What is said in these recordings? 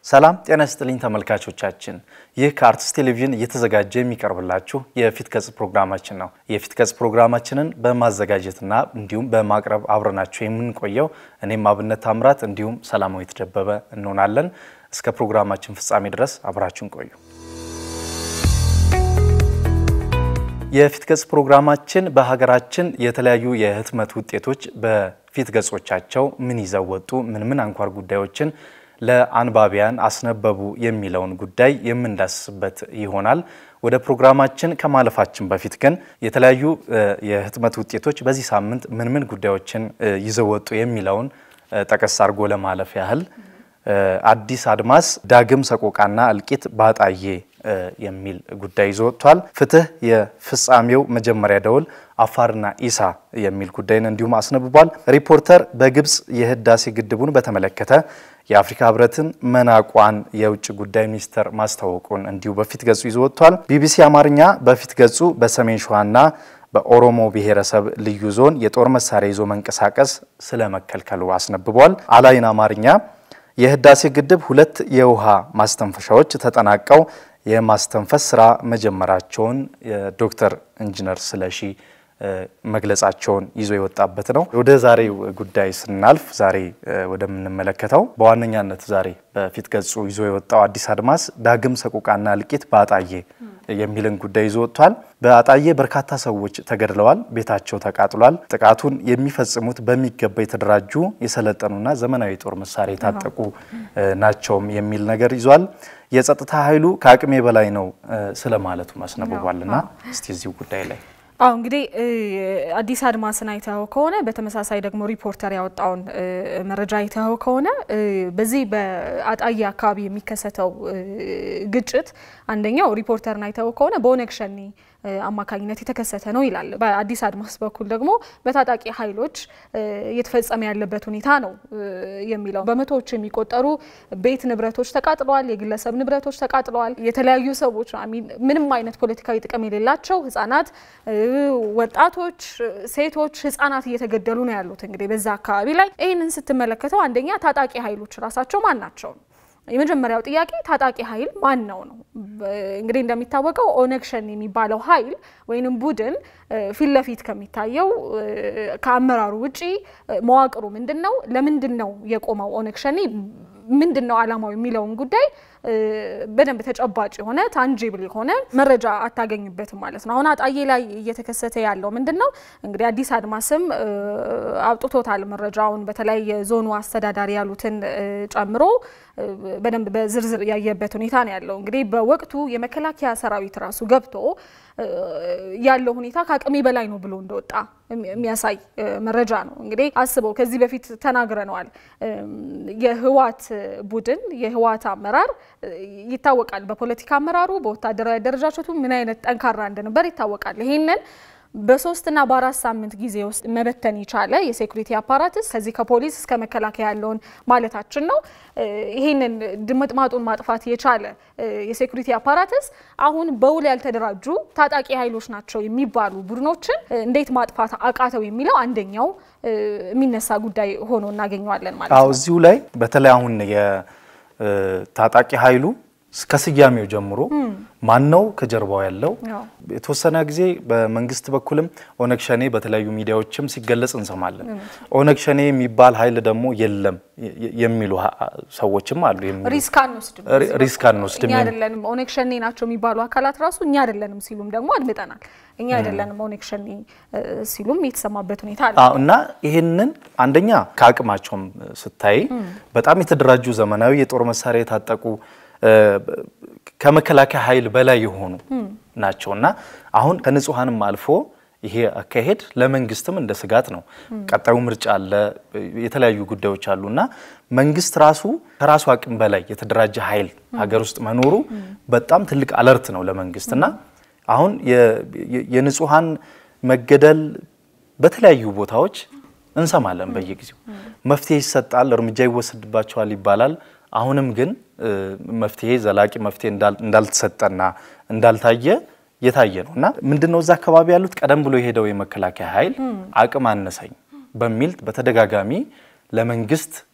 ሰላም ጤና ይስጥልኝ ተመልካቾቻችን፣ ይህ ከአርትስ ቴሌቪዥን እየተዘጋጀ የሚቀርብላችሁ የፊት ገጽ ፕሮግራማችን ነው። የፊት ገጽ ፕሮግራማችንን በማዘጋጀትና እንዲሁም በማቅረብ አብረናችሁ የምንቆየው እኔም አብነት ታምራት እንዲሁም ሰላማዊት ደበበ እንሆናለን። እስከ ፕሮግራማችን ፍጻሜ ድረስ አብራችሁን ቆዩ። የፊት ገጽ ፕሮግራማችን በሀገራችን የተለያዩ የህትመት ውጤቶች በፊት ገጾቻቸው ምን ይዘው ወጡ፣ ምን ምን አንኳር ጉዳዮችን ለአንባቢያን አስነበቡ የሚለውን ጉዳይ የምንዳስስበት ይሆናል። ወደ ፕሮግራማችን ከማለፋችን በፊት ግን የተለያዩ የህትመት ውጤቶች በዚህ ሳምንት ምን ምን ጉዳዮችን ይዘው ወጡ የሚለውን ጠቀስ አድርጎ ለማለፍ ያህል አዲስ አድማስ ዳግም ሰቆቃና እልቂት ባጣዬ የሚል ጉዳይ ይዞ ወጥቷል። ፍትህ የፍጻሜው መጀመሪያ ደውል አፋርና ኢሳ የሚል ጉዳይን እንዲሁም አስነብቧል። ሪፖርተር በግብፅ የህዳሴ ግድቡን በተመለከተ የአፍሪካ ህብረትን መናቋን የውጭ ጉዳይ ሚኒስቴር ማስታወቁን እንዲሁ በፊት ገጹ ይዞ ወጥቷል። ቢቢሲ አማርኛ በፊት ገጹ በሰሜን ሸዋና በኦሮሞ ብሔረሰብ ልዩ ዞን የጦር መሳሪያ ይዞ መንቀሳቀስ ስለመከልከሉ አስነብቧል። አላይን አማርኛ የህዳሴ ግድብ ሁለት የውሃ ማስተንፈሻዎች ተጠናቀው የማስተንፈስ ስራ መጀመራቸውን የዶክተር ኢንጂነር ስለሺ መግለጻቸውን ይዞ የወጣበት ነው። ወደ ዛሬው ጉዳይ ስናልፍ ዛሬ ወደምንመለከተው በዋነኛነት ዛሬ በፊት ገጹ ይዞ የወጣው አዲስ አድማስ ዳግም ሰቆቃና እልቂት በአጣዬ የሚልን ጉዳይ ይዞ ወጥቷል። በአጣዬ በርካታ ሰዎች ተገድለዋል፣ ቤታቸው ተቃጥሏል። ጥቃቱን የሚፈጽሙት በሚገባ የተደራጁ የሰለጠኑና ዘመናዊ ጦር መሳሪያ የታጠቁ ናቸውም የሚል ነገር ይዟል። የጸጥታ ኃይሉ ከአቅሜ በላይ ነው ስለማለቱ አስነብቧልና እስቲ እዚሁ ጉዳይ ላይ አዎ እንግዲህ አዲስ አድማስን አይተኸው ከሆነ በተመሳሳይ ደግሞ ሪፖርተር ያወጣውን መረጃ አይተኸው ከሆነ በዚህ በአጣዬ አካባቢ የሚከሰተው ግጭት አንደኛው ሪፖርተርን አይተኸው ከሆነ በኦነግ ሸኔ አማካኝነት የተከሰተ ነው ይላል። በአዲስ አድማስ በኩል ደግሞ በታጣቂ ኃይሎች እየተፈጸመ ያለበት ሁኔታ ነው የሚለው። በመቶዎች የሚቆጠሩ ቤት ንብረቶች ተቃጥለዋል፣ የግለሰብ ንብረቶች ተቃጥለዋል። የተለያዩ ሰዎች ምንም አይነት ፖለቲካዊ ጥቅም የሌላቸው ህጻናት፣ ወጣቶች፣ ሴቶች፣ ህጻናት እየተገደሉ ነው ያሉት። እንግዲህ በዛ አካባቢ ላይ ይህንን ስትመለከተው አንደኛ ታጣቂ ኃይሎች ራሳቸው ማን ናቸው? የመጀመሪያው ጥያቄ ታጣቂ ኃይል ማን ነው ነው። እንግዲህ እንደሚታወቀው ኦነግ ሸኔ የሚባለው ኃይል ወይንም ቡድን ፊት ለፊት ከሚታየው ከአመራሩ ውጪ መዋቅሩ ምንድን ነው? ለምንድን ነው የቆመው ኦነግ ሸኔ ምንድን ነው አላማው የሚለውን ጉዳይ በደንብ ተጨባጭ የሆነ ታንጂብል የሆነ መረጃ አታገኝበትም ማለት ነው። አሁን አጣዬ ላይ እየተከሰተ ያለው ምንድን ነው? እንግዲህ አዲስ አድማስም አውጥቶታል መረጃውን በተለይ የዞኑ አስተዳዳሪ ያሉትን ጨምሮ በደንብ በዝርዝር ያየበት ሁኔታ ነው ያለው። እንግዲህ በወቅቱ የመከላከያ ሰራዊት ራሱ ገብቶ ያለው ሁኔታ ከአቅሜ በላይ ነው ብሎ እንደወጣ የሚያሳይ መረጃ ነው። እንግዲህ አስበው ከዚህ በፊት ተናግረነዋል። የህዋት ቡድን የህዋት አመራር ይታወቃል። በፖለቲካ አመራሩ በወታደራዊ አደረጃጀቱ ምን አይነት ጠንካራ እንደነበር ይታወቃል። ይሄንን በሶስትና በአራት ሳምንት ጊዜ ውስጥ መበተን የቻለ የሴኩሪቲ አፓራትስ ከዚህ ከፖሊስ እስከ መከላከያ ያለውን ማለታችን ነው። ይህንን ድምጥማጡን ማጥፋት የቻለ የሴኩሪቲ አፓራትስ አሁን በውል ያልተደራጁ ታጣቂ ኃይሎች ናቸው የሚባሉ ቡድኖችን እንዴት ማጥፋት አቃተው የሚለው አንደኛው የሚነሳ ጉዳይ ሆኖ እናገኘዋለን ማለት ነው። እዚሁ ላይ በተለይ አሁን የታጣቂ ኃይሉ ከስያሜው ጀምሮ ማን ነው ከጀርባው ያለው? የተወሰነ ጊዜ በመንግስት በኩልም ኦነግ ሸኔ በተለያዩ ሚዲያዎችም ሲገለጽ እንሰማለን። ኦነግ ሸኔ የሚባል ኃይል ደግሞ የለም የሚሉ ሰዎችም አሉ። ሪስክ አንወስድም ሪስክ አንወስድም እኛ አይደለንም ኦነግ ሸኔ ናቸው የሚባሉ አካላት ራሱ እኛ አይደለንም ሲሉም ደግሞ አድምጠናል። እኛ አይደለንም ኦነግ ሸኔ ሲሉም የተሰማበት ሁኔታ አለ እና ይህንን አንደኛ ከአቅማቸውም ስታይ በጣም የተደራጁ ዘመናዊ የጦር መሳሪያ የታጠቁ ከመከላከያ ኃይል በላይ የሆኑ ናቸው እና አሁን ከንጹሐንም አልፎ ይሄ አካሄድ ለመንግስትም እንደ ስጋት ነው። ቀጣዩ ምርጫ አለ፣ የተለያዩ ጉዳዮች አሉ እና መንግስት ራሱ ከራሱ አቅም በላይ የተደራጀ ኃይል ሀገር ውስጥ መኖሩ በጣም ትልቅ አለርት ነው ለመንግስት እና አሁን የንጹሐን መገደል በተለያዩ ቦታዎች እንሰማለን። በየጊዜው መፍትሄ ይሰጣል፣ እርምጃ ይወሰድባቸዋል ይባላል። አሁንም ግን መፍትሄ ዘላቂ መፍትሄ እንዳልተሰጠና እንዳልታየ የታየ ነው እና ምንድነው እዛ አካባቢ ያሉት ቀደም ብሎ የሄደው የመከላከያ ኃይል አቅም አነሰኝ በሚል በተደጋጋሚ ለመንግስት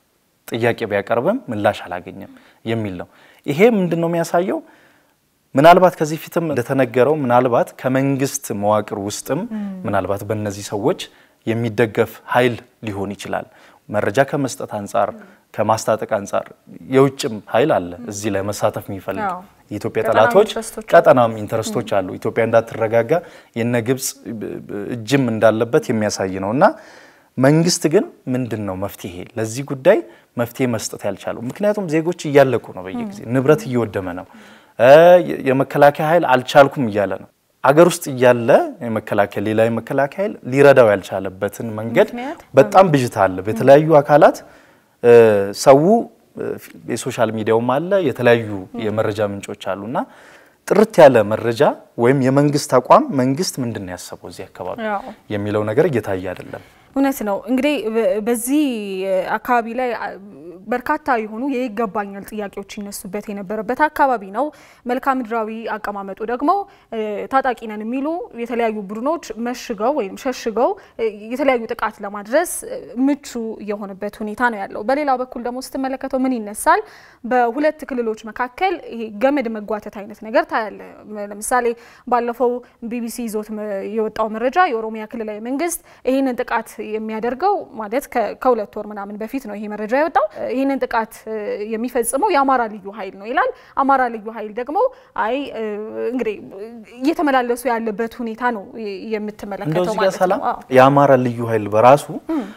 ጥያቄ ቢያቀርብም ምላሽ አላገኘም የሚል ነው። ይሄ ምንድን ነው የሚያሳየው? ምናልባት ከዚህ ፊትም እንደተነገረው ምናልባት ከመንግስት መዋቅር ውስጥም ምናልባት በእነዚህ ሰዎች የሚደገፍ ኃይል ሊሆን ይችላል። መረጃ ከመስጠት አንጻር ከማስታጠቅ አንጻር የውጭም ኃይል አለ እዚህ ላይ መሳተፍ የሚፈልግ የኢትዮጵያ ጠላቶች ቀጠናም ኢንተረስቶች አሉ። ኢትዮጵያ እንዳትረጋጋ የነ ግብፅ እጅም እንዳለበት የሚያሳይ ነው እና መንግስት ግን ምንድን ነው መፍትሄ ለዚህ ጉዳይ መፍትሄ መስጠት ያልቻለው? ምክንያቱም ዜጎች እያለቁ ነው፣ በየጊዜ ንብረት እየወደመ ነው። የመከላከያ ኃይል አልቻልኩም እያለ ነው። አገር ውስጥ እያለ የመከላከያ ሌላ የመከላከያ ኃይል ሊረዳው ያልቻለበትን መንገድ በጣም ብዥታ አለ በተለያዩ አካላት ሰው የሶሻል ሚዲያውም አለ የተለያዩ የመረጃ ምንጮች አሉና ጥርት ያለ መረጃ ወይም የመንግስት አቋም መንግስት ምንድን ነው ያሰበው እዚህ አካባቢ የሚለው ነገር እየታየ አይደለም። እውነት ነው። እንግዲህ በዚህ አካባቢ ላይ በርካታ የሆኑ የይገባኛል ጥያቄዎች ይነሱበት የነበረበት አካባቢ ነው። መልክዓ ምድራዊ አቀማመጡ ደግሞ ታጣቂ ነን የሚሉ የተለያዩ ቡድኖች መሽገው ወይም ሸሽገው የተለያዩ ጥቃት ለማድረስ ምቹ የሆነበት ሁኔታ ነው ያለው። በሌላ በኩል ደግሞ ስትመለከተው ምን ይነሳል? በሁለት ክልሎች መካከል ይሄ ገመድ መጓተት አይነት ነገር ታያለ። ለምሳሌ ባለፈው ቢቢሲ ይዞት የወጣው መረጃ የኦሮሚያ ክልላዊ መንግስት ይህንን ጥቃት የሚያደርገው ማለት ከሁለት ወር ምናምን በፊት ነው ይሄ መረጃ የወጣው። ይህንን ጥቃት የሚፈጽመው የአማራ ልዩ ኃይል ነው ይላል። አማራ ልዩ ኃይል ደግሞ አይ እንግዲህ እየተመላለሱ ያለበት ሁኔታ ነው የምትመለከተው ማለት ነው። የአማራ ልዩ ኃይል በራሱ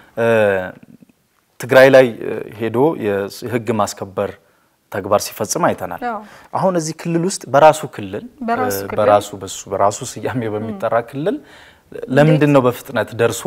ትግራይ ላይ ሄዶ የህግ ማስከበር ተግባር ሲፈጽም አይተናል። አሁን እዚህ ክልል ውስጥ በራሱ ክልል በራሱ በሱ በራሱ ስያሜ በሚጠራ ክልል ለምንድን ነው በፍጥነት ደርሶ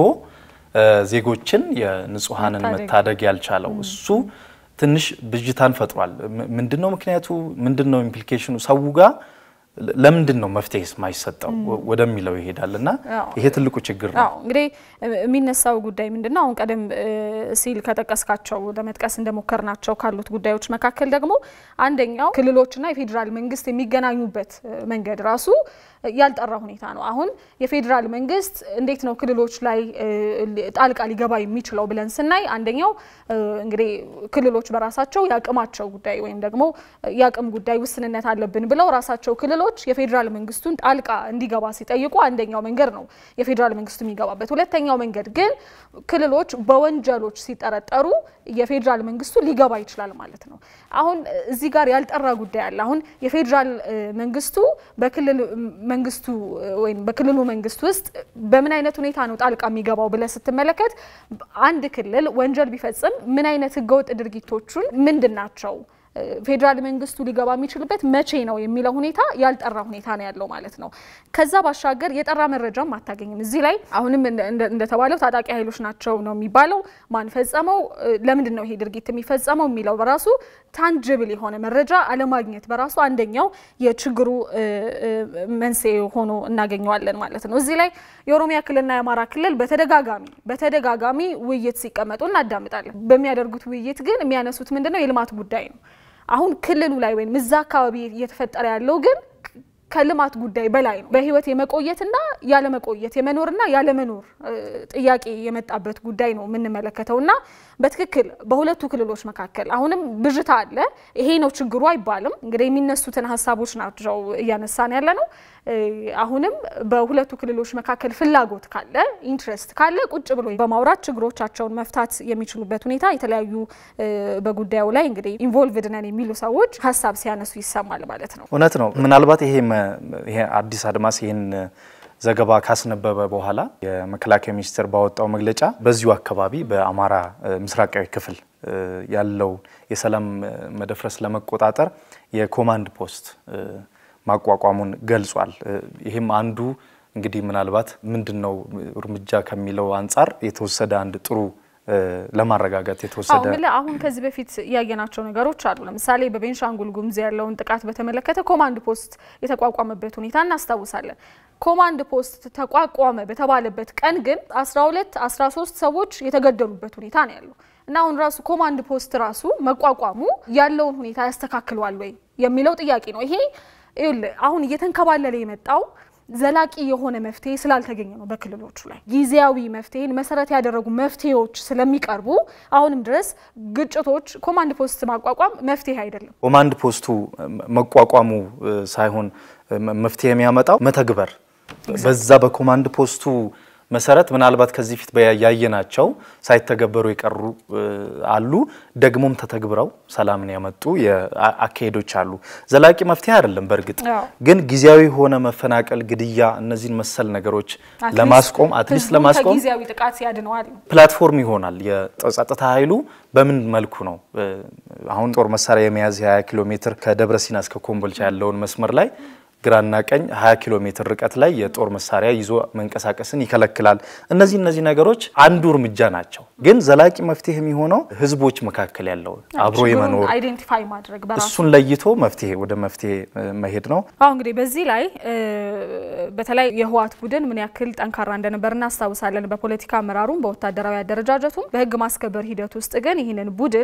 ዜጎችን የንጹሐንን መታደግ ያልቻለው? እሱ ትንሽ ብዥታን ፈጥሯል። ምንድነው ምክንያቱ? ምንድነው ኢምፕሊኬሽኑ? ሰው ጋር ለምንድን ነው መፍትሄ የማይሰጠው ወደሚለው ይሄዳል እና ይሄ ትልቁ ችግር ነው። እንግዲህ የሚነሳው ጉዳይ ምንድን ነው? አሁን ቀደም ሲል ከጠቀስካቸው ለመጥቀስ እንደሞከርናቸው ካሉት ጉዳዮች መካከል ደግሞ አንደኛው ክልሎችና የፌዴራል መንግስት የሚገናኙበት መንገድ ራሱ ያልጠራ ሁኔታ ነው። አሁን የፌዴራል መንግስት እንዴት ነው ክልሎች ላይ ጣልቃ ሊገባ የሚችለው ብለን ስናይ አንደኛው እንግዲህ ክልሎች በራሳቸው የአቅማቸው ጉዳይ ወይም ደግሞ የአቅም ጉዳይ ውስንነት አለብን ብለው ራሳቸው ክልሎች የፌዴራል መንግስቱን ጣልቃ እንዲገባ ሲጠይቁ አንደኛው መንገድ ነው የፌዴራል መንግስቱ የሚገባበት። ሁለተኛው መንገድ ግን ክልሎች በወንጀሎች ሲጠረጠሩ የፌዴራል መንግስቱ ሊገባ ይችላል ማለት ነው። አሁን እዚህ ጋር ያልጠራ ጉዳይ አለ። አሁን የፌዴራል መንግስቱ በክልል መንግስቱ ወይም በክልሉ መንግስት ውስጥ በምን አይነት ሁኔታ ነው ጣልቃ የሚገባው ብለህ ስትመለከት አንድ ክልል ወንጀል ቢፈጽም ምን አይነት ህገወጥ ድርጊቶቹን ምንድን ናቸው ፌዴራል መንግስቱ ሊገባ የሚችልበት መቼ ነው የሚለው ሁኔታ ያልጠራ ሁኔታ ነው ያለው ማለት ነው። ከዛ ባሻገር የጠራ መረጃም አታገኝም። እዚህ ላይ አሁንም እንደተባለው ታጣቂ ኃይሎች ናቸው ነው የሚባለው። ማን ፈጸመው፣ ለምንድን ነው ይሄ ድርጊት የሚፈጸመው የሚለው በራሱ ታንጅብል የሆነ መረጃ አለማግኘት በራሱ አንደኛው የችግሩ መንስኤ ሆኖ እናገኘዋለን ማለት ነው። እዚህ ላይ የኦሮሚያ ክልልና የአማራ ክልል በተደጋጋሚ በተደጋጋሚ ውይይት ሲቀመጡ እናዳምጣለን። በሚያደርጉት ውይይት ግን የሚያነሱት ምንድነው የልማት ጉዳይ ነው። አሁን ክልሉ ላይ ወይም እዛ አካባቢ እየተፈጠረ ያለው ግን ከልማት ጉዳይ በላይ ነው። በህይወት የመቆየትና ያለመቆየት የመኖርና ያለመኖር ጥያቄ የመጣበት ጉዳይ ነው የምንመለከተው እና በትክክል በሁለቱ ክልሎች መካከል አሁንም ብዥታ አለ። ይሄ ነው ችግሩ አይባልም። እንግዲህ የሚነሱትን ሀሳቦች ናቸው እያነሳን ያለ ነው። አሁንም በሁለቱ ክልሎች መካከል ፍላጎት ካለ ኢንትረስት ካለ ቁጭ ብሎ በማውራት ችግሮቻቸውን መፍታት የሚችሉበት ሁኔታ የተለያዩ በጉዳዩ ላይ እንግዲህ ኢንቮልቭድ ነን የሚሉ ሰዎች ሀሳብ ሲያነሱ ይሰማል ማለት ነው። እውነት ነው። ምናልባት ይሄ ይሄ አዲስ አድማስ ይህን ዘገባ ካስነበበ በኋላ የመከላከያ ሚኒስቴር ባወጣው መግለጫ በዚሁ አካባቢ በአማራ ምስራቃዊ ክፍል ያለው የሰላም መደፍረስ ለመቆጣጠር የኮማንድ ፖስት ማቋቋሙን ገልጿል። ይህም አንዱ እንግዲህ ምናልባት ምንድን ነው እርምጃ ከሚለው አንጻር የተወሰደ አንድ ጥሩ ለማረጋጋት የተወሰደ አሁን ከዚህ በፊት ያየናቸው ነገሮች አሉ። ለምሳሌ በቤንሻንጉል ጉሙዝ ያለውን ጥቃት በተመለከተ ኮማንድ ፖስት የተቋቋመበት ሁኔታ እናስታውሳለን። ኮማንድ ፖስት ተቋቋመ በተባለበት ቀን ግን 12 13 ሰዎች የተገደሉበት ሁኔታ ነው ያለው እና አሁን ራሱ ኮማንድ ፖስት ራሱ መቋቋሙ ያለውን ሁኔታ ያስተካክለዋል ወይ የሚለው ጥያቄ ነው። ይሄ አሁን እየተንከባለለ የመጣው ዘላቂ የሆነ መፍትሄ ስላልተገኘ ነው። በክልሎቹ ላይ ጊዜያዊ መፍትሄን መሰረት ያደረጉ መፍትሄዎች ስለሚቀርቡ አሁንም ድረስ ግጭቶች ኮማንድ ፖስት ማቋቋም መፍትሄ አይደለም። ኮማንድ ፖስቱ መቋቋሙ ሳይሆን መፍትሄ የሚያመጣው መተግበር በዛ በኮማንድ ፖስቱ መሰረት ምናልባት ከዚህ ፊት ያየናቸው ሳይተገበሩ የቀሩ አሉ። ደግሞም ተተግብረው ሰላምን ያመጡ አካሄዶች አሉ። ዘላቂ መፍትሄ አይደለም። በእርግጥ ግን ጊዜያዊ የሆነ መፈናቀል፣ ግድያ፣ እነዚህን መሰል ነገሮች ለማስቆም አትሊስት ለማስቆም ጊዜያዊ ጥቃት ያድነዋል ፕላትፎርም ይሆናል። የጸጥታ ኃይሉ በምን መልኩ ነው አሁን ጦር መሳሪያ የመያዝ የ20 ኪሎ ሜትር ከደብረ ሲና እስከ ኮምቦልቻ ያለውን መስመር ላይ ግራና ቀኝ 20 ኪሎ ሜትር ርቀት ላይ የጦር መሳሪያ ይዞ መንቀሳቀስን ይከለክላል። እነዚህ እነዚህ ነገሮች አንዱ እርምጃ ናቸው። ግን ዘላቂ መፍትሄ የሚሆነው ህዝቦች መካከል ያለው አብሮ የመኖር አይዴንቲፋይ ማድረግ በራሱ እሱን ለይቶ መፍትሄ ወደ መፍትሄ መሄድ ነው። አሁ እንግዲህ በዚህ ላይ በተለይ የህወሓት ቡድን ምን ያክል ጠንካራ እንደነበር እናስታውሳለን። በፖለቲካ አመራሩም በወታደራዊ አደረጃጀቱም በህግ ማስከበር ሂደት ውስጥ ግን ይህንን ቡድን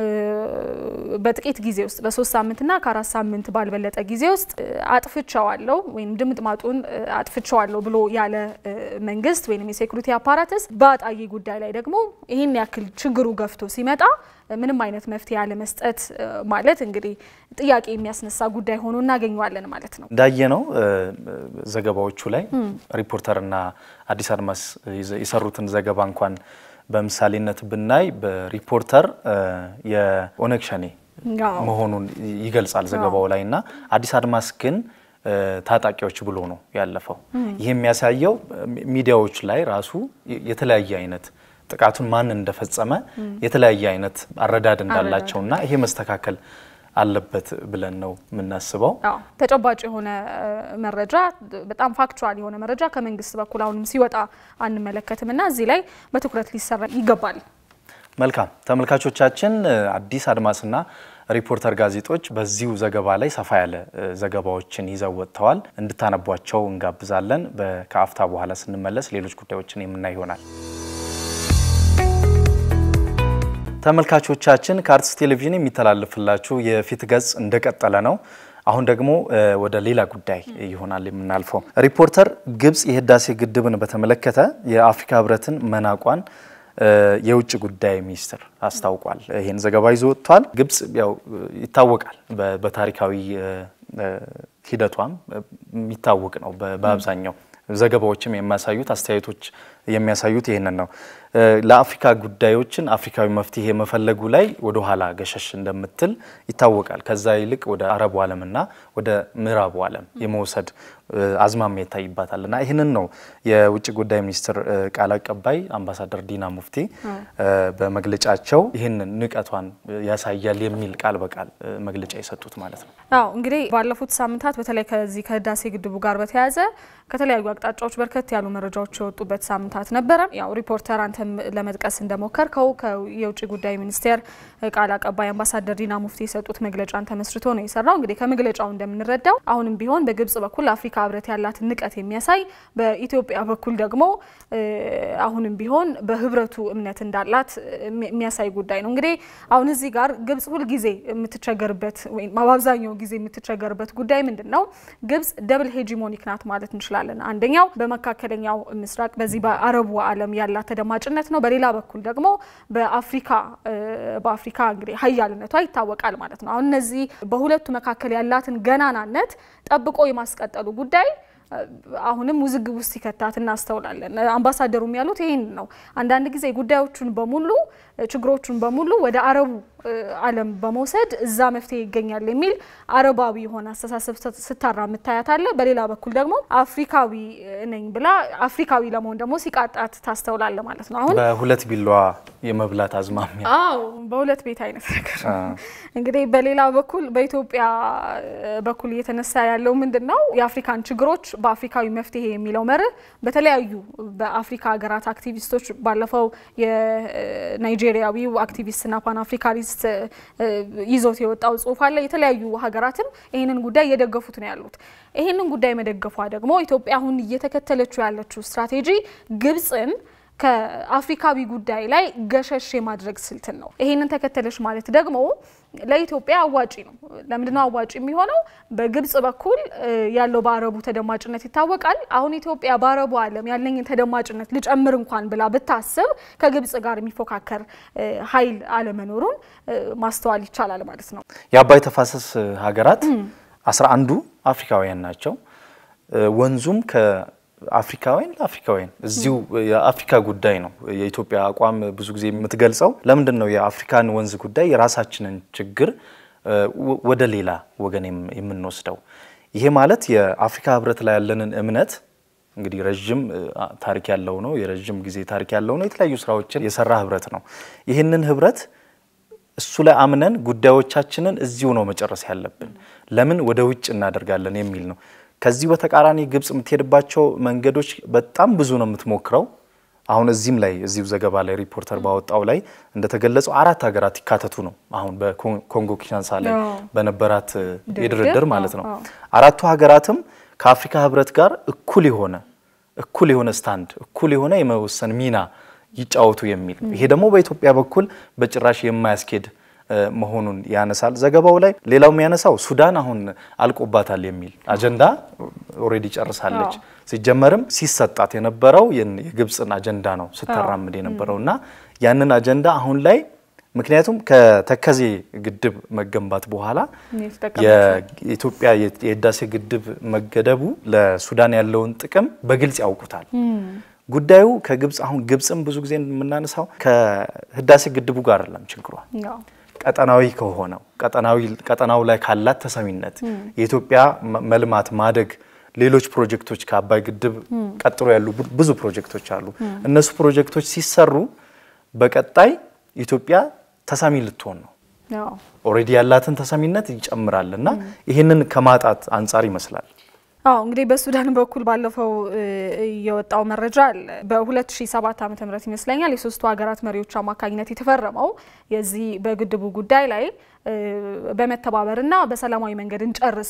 በጥቂት ጊዜ ውስጥ በሶስት ሳምንትና ከአራት ሳምንት ባልበለጠ ጊዜ ውስጥ አጥፍቸዋለሁ ወይም ድምጥማጡን አጥፍቸዋለሁ ብሎ ያለ መንግስት ወይም የሴኩሪቲ አፓራተስ በአጣዬ ጉዳይ ላይ ደግሞ ይህን ያክል ችግሩ ገፍቶ ሲመጣ ምንም አይነት መፍትሄ ያለመስጠት ማለት እንግዲህ ጥያቄ የሚያስነሳ ጉዳይ ሆኖ እናገኘዋለን ማለት ነው። እንዳየነው ዘገባዎቹ ላይ ሪፖርተርና አዲስ አድማስ የሰሩትን ዘገባ እንኳን በምሳሌነት ብናይ በሪፖርተር የኦነግ ሸኔ መሆኑን ይገልጻል ዘገባው ላይ እና አዲስ አድማስ ግን ታጣቂዎች ብሎ ነው ያለፈው። ይህ የሚያሳየው ሚዲያዎች ላይ ራሱ የተለያየ አይነት ጥቃቱን ማን እንደፈጸመ የተለያየ አይነት አረዳድ እንዳላቸውና ይሄ መስተካከል አለበት ብለን ነው የምናስበው። ተጨባጭ የሆነ መረጃ በጣም ፋክቹዋል የሆነ መረጃ ከመንግስት በኩል አሁንም ሲወጣ አንመለከትም እና እዚህ ላይ በትኩረት ሊሰራ ይገባል። መልካም ተመልካቾቻችን፣ አዲስ አድማስና ሪፖርተር ጋዜጦች በዚሁ ዘገባ ላይ ሰፋ ያለ ዘገባዎችን ይዘው ወጥተዋል። እንድታነቧቸው እንጋብዛለን። ከአፍታ በኋላ ስንመለስ ሌሎች ጉዳዮችን የምናይ ይሆናል። ተመልካቾቻችን ከአርትስ ቴሌቪዥን የሚተላለፍላችሁ የፊት ገጽ እንደቀጠለ ነው። አሁን ደግሞ ወደ ሌላ ጉዳይ ይሆናል የምናልፈው። ሪፖርተር ግብጽ የህዳሴ ግድብን በተመለከተ የአፍሪካ ህብረትን መናቋን የውጭ ጉዳይ ሚኒስትር አስታውቋል። ይህን ዘገባ ይዞ ወጥቷል። ግብጽ ያው ይታወቃል፣ በታሪካዊ ሂደቷም የሚታወቅ ነው። በአብዛኛው ዘገባዎችም የሚያሳዩት አስተያየቶች የሚያሳዩት ይህንን ነው። ለአፍሪካ ጉዳዮችን አፍሪካዊ መፍትሄ መፈለጉ ላይ ወደ ኋላ ገሸሽ እንደምትል ይታወቃል። ከዛ ይልቅ ወደ አረቡ ዓለምና ወደ ምዕራቡ ዓለም የመውሰድ አዝማሚያ ይታይባታል እና ይህንን ነው የውጭ ጉዳይ ሚኒስትር ቃል አቀባይ አምባሳደር ዲና ሙፍቲ በመግለጫቸው ይህንን ንቀቷን ያሳያል የሚል ቃል በቃል መግለጫ የሰጡት ማለት ነው። አዎ እንግዲህ ባለፉት ሳምንታት በተለይ ከዚህ ከህዳሴ ግድቡ ጋር በተያያዘ ከተለያዩ አቅጣጫዎች በርከት ያሉ መረጃዎች የወጡበት ሳምንታት ነበረ። ያው ሪፖርተር አንተም ለመጥቀስ እንደሞከርከው የውጭ ጉዳይ ሚኒስቴር ቃል አቀባይ አምባሳደር ዲና ሙፍቲ የሰጡት መግለጫን ተመስርቶ ነው የሰራው። እንግዲህ ከመግለጫው እንደምንረዳው አሁንም ቢሆን በግብጽ በኩል አፍሪካ ህብረት ያላትን ንቀት የሚያሳይ በኢትዮጵያ በኩል ደግሞ አሁንም ቢሆን በህብረቱ እምነት እንዳላት የሚያሳይ ጉዳይ ነው። እንግዲህ አሁን እዚህ ጋር ግብጽ ሁልጊዜ የምትቸገርበት ወይም በአብዛኛው ጊዜ የምትቸገርበት ጉዳይ ምንድን ነው? ግብጽ ደብል ሄጂሞኒክ ናት ማለት እንችላለን። አንደኛው በመካከለኛው ምስራቅ በዚህ በአረቡ ዓለም ያላት ተደማጭነት ነው። በሌላ በኩል ደግሞ በአፍሪካ በአፍሪካ እንግዲህ ሀያልነቷ ይታወቃል ማለት ነው። አሁን እነዚህ በሁለቱ መካከል ያላትን ገናናነት ጠብቆ የማስቀጠሉ ጉዳይ አሁንም ውዝግብ ውስጥ ሲከታት እናስተውላለን። አምባሳደሩም ያሉት ይህን ነው። አንዳንድ ጊዜ ጉዳዮቹን በሙሉ ችግሮቹን በሙሉ ወደ አረቡ ዓለም በመውሰድ እዛ መፍትሄ ይገኛል የሚል አረባዊ የሆነ አስተሳሰብ ስታራ ምታያት አለ። በሌላ በኩል ደግሞ አፍሪካዊ ነኝ ብላ አፍሪካዊ ለመሆን ደግሞ ሲቃጣት ታስተውላለ ማለት ነው። አሁን በሁለት ቢላዋ የመብላት አዝማሚያ አዎ፣ በሁለት ቤት አይነት ነገር እንግዲህ በሌላ በኩል በኢትዮጵያ በኩል እየተነሳ ያለው ምንድን ነው? የአፍሪካን ችግሮች በአፍሪካዊ መፍትሄ የሚለው መርህ በተለያዩ በአፍሪካ ሀገራት አክቲቪስቶች ባለፈው የናይጄሪያዊው አክቲቪስትና ፓን አፍሪካኒስት ይዞት የወጣው ጽሁፍ አለ። የተለያዩ ሀገራትም ይህንን ጉዳይ እየደገፉት ነው ያሉት። ይህንን ጉዳይ መደገፏ ደግሞ ኢትዮጵያ አሁን እየተከተለችው ያለችው ስትራቴጂ ግብጽን ከአፍሪካዊ ጉዳይ ላይ ገሸሽ የማድረግ ስልትን ነው። ይሄንን ተከተለች ማለት ደግሞ ለኢትዮጵያ አዋጪ ነው። ለምንድነው አዋጪ የሚሆነው? በግብጽ በኩል ያለው በአረቡ ተደማጭነት ይታወቃል። አሁን ኢትዮጵያ በአረቡ ዓለም ያለኝን ተደማጭነት ልጨምር እንኳን ብላ ብታስብ ከግብጽ ጋር የሚፎካከር ኃይል አለመኖሩን ማስተዋል ይቻላል ማለት ነው። የአባይ ተፋሰስ ሀገራት አስራ አንዱ አፍሪካውያን ናቸው። ወንዙም ከአፍሪካውያን ለአፍሪካውያን እዚሁ የአፍሪካ ጉዳይ ነው። የኢትዮጵያ አቋም ብዙ ጊዜ የምትገልጸው ለምንድን ነው የአፍሪካን ወንዝ ጉዳይ የራሳችንን ችግር ወደ ሌላ ወገን የምንወስደው? ይሄ ማለት የአፍሪካ ሕብረት ላይ ያለንን እምነት እንግዲህ ረዥም ታሪክ ያለው ነው። የረዥም ጊዜ ታሪክ ያለው ነው። የተለያዩ ስራዎችን የሰራ ሕብረት ነው። ይህንን ሕብረት እሱ ላይ አምነን ጉዳዮቻችንን እዚሁ ነው መጨረስ ያለብን። ለምን ወደ ውጭ እናደርጋለን የሚል ነው። ከዚህ በተቃራኒ ግብጽ የምትሄድባቸው መንገዶች በጣም ብዙ ነው የምትሞክረው። አሁን እዚህም ላይ እዚሁ ዘገባ ላይ ሪፖርተር ባወጣው ላይ እንደተገለጸው አራት ሀገራት ይካተቱ ነው። አሁን በኮንጎ ኪንሻሳ ላይ በነበራት የድርድር ማለት ነው። አራቱ ሀገራትም ከአፍሪካ ህብረት ጋር እኩል የሆነ እኩል የሆነ ስታንድ እኩል የሆነ የመወሰን ሚና ይጫወቱ የሚል ይሄ ደግሞ በኢትዮጵያ በኩል በጭራሽ የማያስኬድ መሆኑን ያነሳል ዘገባው ላይ። ሌላው የሚያነሳው ሱዳን አሁን አልቆባታል የሚል አጀንዳ ኦልሬዲ ጨርሳለች። ሲጀመርም ሲሰጣት የነበረው የግብፅን አጀንዳ ነው ስታራምድ የነበረው እና ያንን አጀንዳ አሁን ላይ ምክንያቱም ከተከዜ ግድብ መገንባት በኋላ የኢትዮጵያ የህዳሴ ግድብ መገደቡ ለሱዳን ያለውን ጥቅም በግልጽ ያውቁታል። ጉዳዩ ከግብፅ አሁን ግብፅም ብዙ ጊዜ የምናነሳው ከህዳሴ ግድቡ ጋር አይደለም ችግሯ ቀጠናዊ ከሆነው ቀጠናው ላይ ካላት ተሰሚነት የኢትዮጵያ መልማት ማደግ ሌሎች ፕሮጀክቶች ከአባይ ግድብ ቀጥሎ ያሉ ብዙ ፕሮጀክቶች አሉ። እነሱ ፕሮጀክቶች ሲሰሩ በቀጣይ ኢትዮጵያ ተሰሚ ልትሆን ነው። ኦልሬዲ ያላትን ተሰሚነት ይጨምራል እና ይህንን ከማጣት አንጻር ይመስላል። አዎ እንግዲህ በሱዳን በኩል ባለፈው የወጣው መረጃ አለ። በ2007 ዓ.ም ይመስለኛል የሶስቱ ሀገራት መሪዎች አማካኝነት የተፈረመው የዚህ በግድቡ ጉዳይ ላይ በመተባበርና በሰላማዊ መንገድ እንጨርስ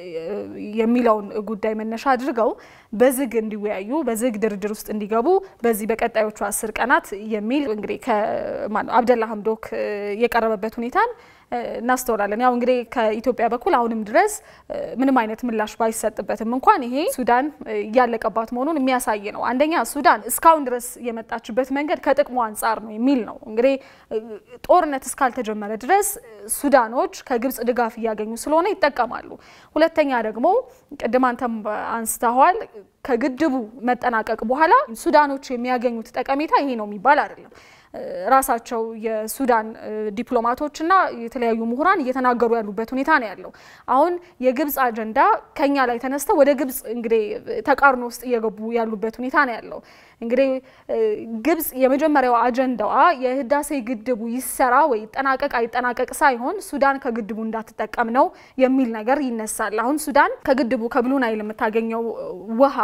የሚለውን ጉዳይ መነሻ አድርገው በዝግ እንዲወያዩ በዝግ ድርድር ውስጥ እንዲገቡ በዚህ በቀጣዮቹ አስር ቀናት የሚል እንግዲህ ከአብደላ ሀምዶክ የቀረበበት ሁኔታን እናስተውላለን። ያው እንግዲህ ከኢትዮጵያ በኩል አሁንም ድረስ ምንም አይነት ምላሽ ባይሰጥበትም እንኳን ይሄ ሱዳን እያለቀባት መሆኑን የሚያሳይ ነው። አንደኛ ሱዳን እስካሁን ድረስ የመጣችበት መንገድ ከጥቅሙ አንጻር ነው የሚል ነው። እንግዲህ ጦርነት እስካልተጀመረ ድረስ ሱዳኖች ከግብጽ ድጋፍ እያገኙ ስለሆነ ይጠቀማሉ። ሁለተኛ ደግሞ ቅድም አንተም አንስተዋል ከግድቡ መጠናቀቅ በኋላ ሱዳኖች የሚያገኙት ጠቀሜታ ይሄ ነው የሚባል አይደለም። ራሳቸው የሱዳን ዲፕሎማቶችና የተለያዩ ምሁራን እየተናገሩ ያሉበት ሁኔታ ነው ያለው። አሁን የግብጽ አጀንዳ ከኛ ላይ ተነስተው ወደ ግብጽ እንግዲህ ተቃርኖ ውስጥ እየገቡ ያሉበት ሁኔታ ነው ያለው። እንግዲህ ግብጽ የመጀመሪያው አጀንዳዋ የህዳሴ ግድቡ ይሰራ ወይ ይጠናቀቅ አይጠናቀቅ ሳይሆን ሱዳን ከግድቡ እንዳትጠቀም ነው የሚል ነገር ይነሳል። አሁን ሱዳን ከግድቡ ከብሉ ናይል የምታገኘው ውሃ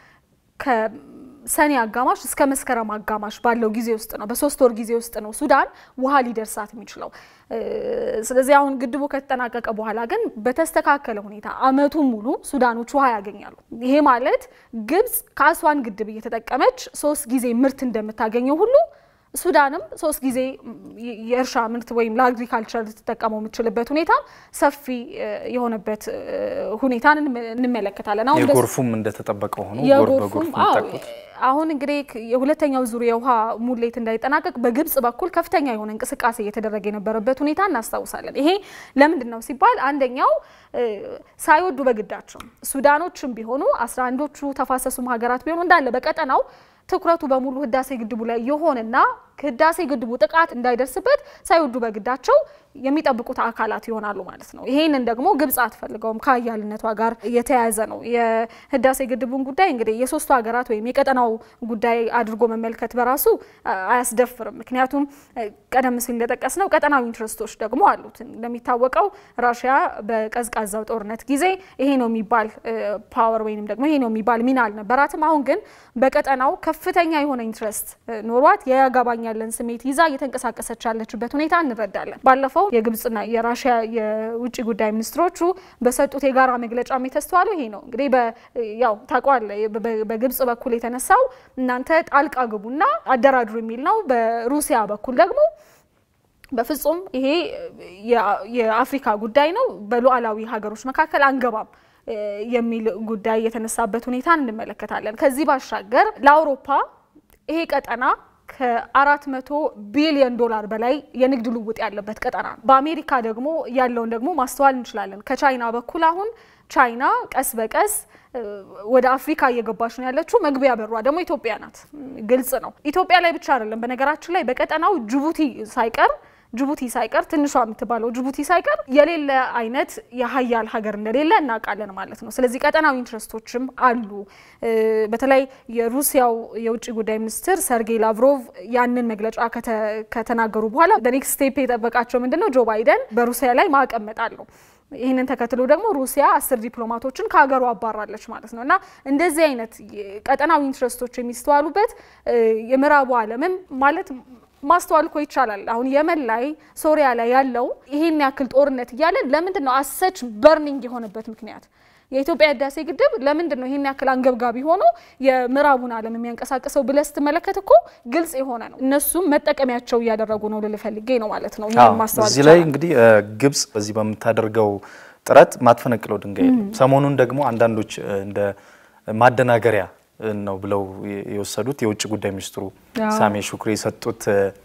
ሰኔ አጋማሽ እስከ መስከረም አጋማሽ ባለው ጊዜ ውስጥ ነው፣ በሶስት ወር ጊዜ ውስጥ ነው ሱዳን ውሃ ሊደርሳት የሚችለው። ስለዚህ አሁን ግድቡ ከተጠናቀቀ በኋላ ግን በተስተካከለ ሁኔታ አመቱን ሙሉ ሱዳኖች ውሃ ያገኛሉ። ይሄ ማለት ግብጽ ከአስዋን ግድብ እየተጠቀመች ሶስት ጊዜ ምርት እንደምታገኘው ሁሉ ሱዳንም ሶስት ጊዜ የእርሻ ምርት ወይም ለአግሪካልቸር ልትጠቀመው የምችልበት ሁኔታ ሰፊ የሆነበት ሁኔታን እንመለከታለን። አሁን የጎርፉም እንደተጠበቀ ሆኖ የጎርፉም አሁን እንግዲህ የሁለተኛው ዙር የውሃ ሙሌት እንዳይጠናቀቅ በግብጽ በኩል ከፍተኛ የሆነ እንቅስቃሴ እየተደረገ የነበረበት ሁኔታ እናስታውሳለን። ይሄ ለምንድን ነው ሲባል አንደኛው ሳይወዱ በግዳቸው ሱዳኖችም ቢሆኑ አስራ አንዶቹ ተፋሰሱም ሀገራት ቢሆኑ እንዳለ በቀጠናው ትኩረቱ በሙሉ ህዳሴ ግድቡ ላይ የሆነና ህዳሴ ግድቡ ጥቃት እንዳይደርስበት ሳይወዱ በግዳቸው የሚጠብቁት አካላት ይሆናሉ ማለት ነው። ይሄንን ደግሞ ግብጽ አትፈልገውም። ከአያልነቷ ጋር የተያያዘ ነው። የህዳሴ ግድቡን ጉዳይ እንግዲህ የሶስቱ ሀገራት ወይም የቀጠናው ጉዳይ አድርጎ መመልከት በራሱ አያስደፍርም። ምክንያቱም ቀደም ሲል እንደጠቀስ ነው ቀጠናዊ ኢንትረስቶች ደግሞ አሉት። እንደሚታወቀው ራሽያ በቀዝቃዛው ጦርነት ጊዜ ይሄ ነው የሚባል ፓወር ወይንም ደግሞ ይሄ ነው የሚባል ሚና አልነበራትም። አሁን ግን በቀጠናው ከፍተኛ የሆነ ኢንትረስት ኖሯት የያገባኛለን ስሜት ይዛ እየተንቀሳቀሰች ያለችበት ሁኔታ እንረዳለን። ባለፈው የግብጽና የራሽያ የውጭ ጉዳይ ሚኒስትሮቹ በሰጡት የጋራ መግለጫ የተስተዋለው ይሄ ነው። እንግዲህ ያው ታውቀዋለህ፣ በግብጽ በኩል የተነሳው እናንተ ጣልቃ ግቡና አደራድሩ የሚል ነው። በሩሲያ በኩል ደግሞ በፍጹም ይሄ የአፍሪካ ጉዳይ ነው፣ በሉዓላዊ ሀገሮች መካከል አንገባም የሚል ጉዳይ የተነሳበት ሁኔታ እንመለከታለን። ከዚህ ባሻገር ለአውሮፓ ይሄ ቀጠና ከአራት መቶ ቢሊዮን ዶላር በላይ የንግድ ልውውጥ ያለበት ቀጠና ነው። በአሜሪካ ደግሞ ያለውን ደግሞ ማስተዋል እንችላለን። ከቻይና በኩል አሁን ቻይና ቀስ በቀስ ወደ አፍሪካ እየገባች ነው ያለችው። መግቢያ በሯ ደግሞ ኢትዮጵያ ናት። ግልጽ ነው። ኢትዮጵያ ላይ ብቻ አይደለም፣ በነገራችን ላይ በቀጠናው ጅቡቲ ሳይቀር ጅቡቲ ሳይቀር ትንሿ የምትባለው ጅቡቲ ሳይቀር የሌለ አይነት የሀያል ሀገር እንደሌለ እናውቃለን ማለት ነው። ስለዚህ ቀጠናዊ ኢንትረስቶችም አሉ። በተለይ የሩሲያው የውጭ ጉዳይ ሚኒስትር ሰርጌይ ላቭሮቭ ያንን መግለጫ ከተናገሩ በኋላ በኔክስት ስቴፕ የጠበቃቸው ምንድን ነው? ጆ ባይደን በሩሲያ ላይ ማዕቀብ መጣለው። ይህንን ተከትሎ ደግሞ ሩሲያ አስር ዲፕሎማቶችን ከሀገሩ አባራለች ማለት ነው እና እንደዚህ አይነት ቀጠናዊ ኢንትረስቶች የሚስተዋሉበት የምዕራቡ ዓለምም ማለት ማስተዋል እኮ ይቻላል። አሁን የመን ላይ ሶሪያ ላይ ያለው ይሄን ያክል ጦርነት እያለ ለምንድን ነው አሰች በርኒንግ የሆነበት ምክንያት? የኢትዮጵያ ህዳሴ ግድብ ለምንድን ነው ይሄን ያክል አንገብጋቢ ሆኖ የምዕራቡን ዓለም የሚያንቀሳቅሰው ብለህ ስትመለከት እኮ ግልጽ የሆነ ነው። እነሱም መጠቀሚያቸው እያደረጉ ነው ልል ፈልጌ ነው ማለት ነው። ማስተዋል እዚህ ላይ እንግዲህ ግብጽ በዚህ በምታደርገው ጥረት ማትፈነቅለው ድንጋይ የለም። ሰሞኑን ደግሞ አንዳንዶች እንደ ማደናገሪያ ነው ብለው የወሰዱት የውጭ ጉዳይ ሚኒስትሩ ሳሜ ሹክሪ የሰጡት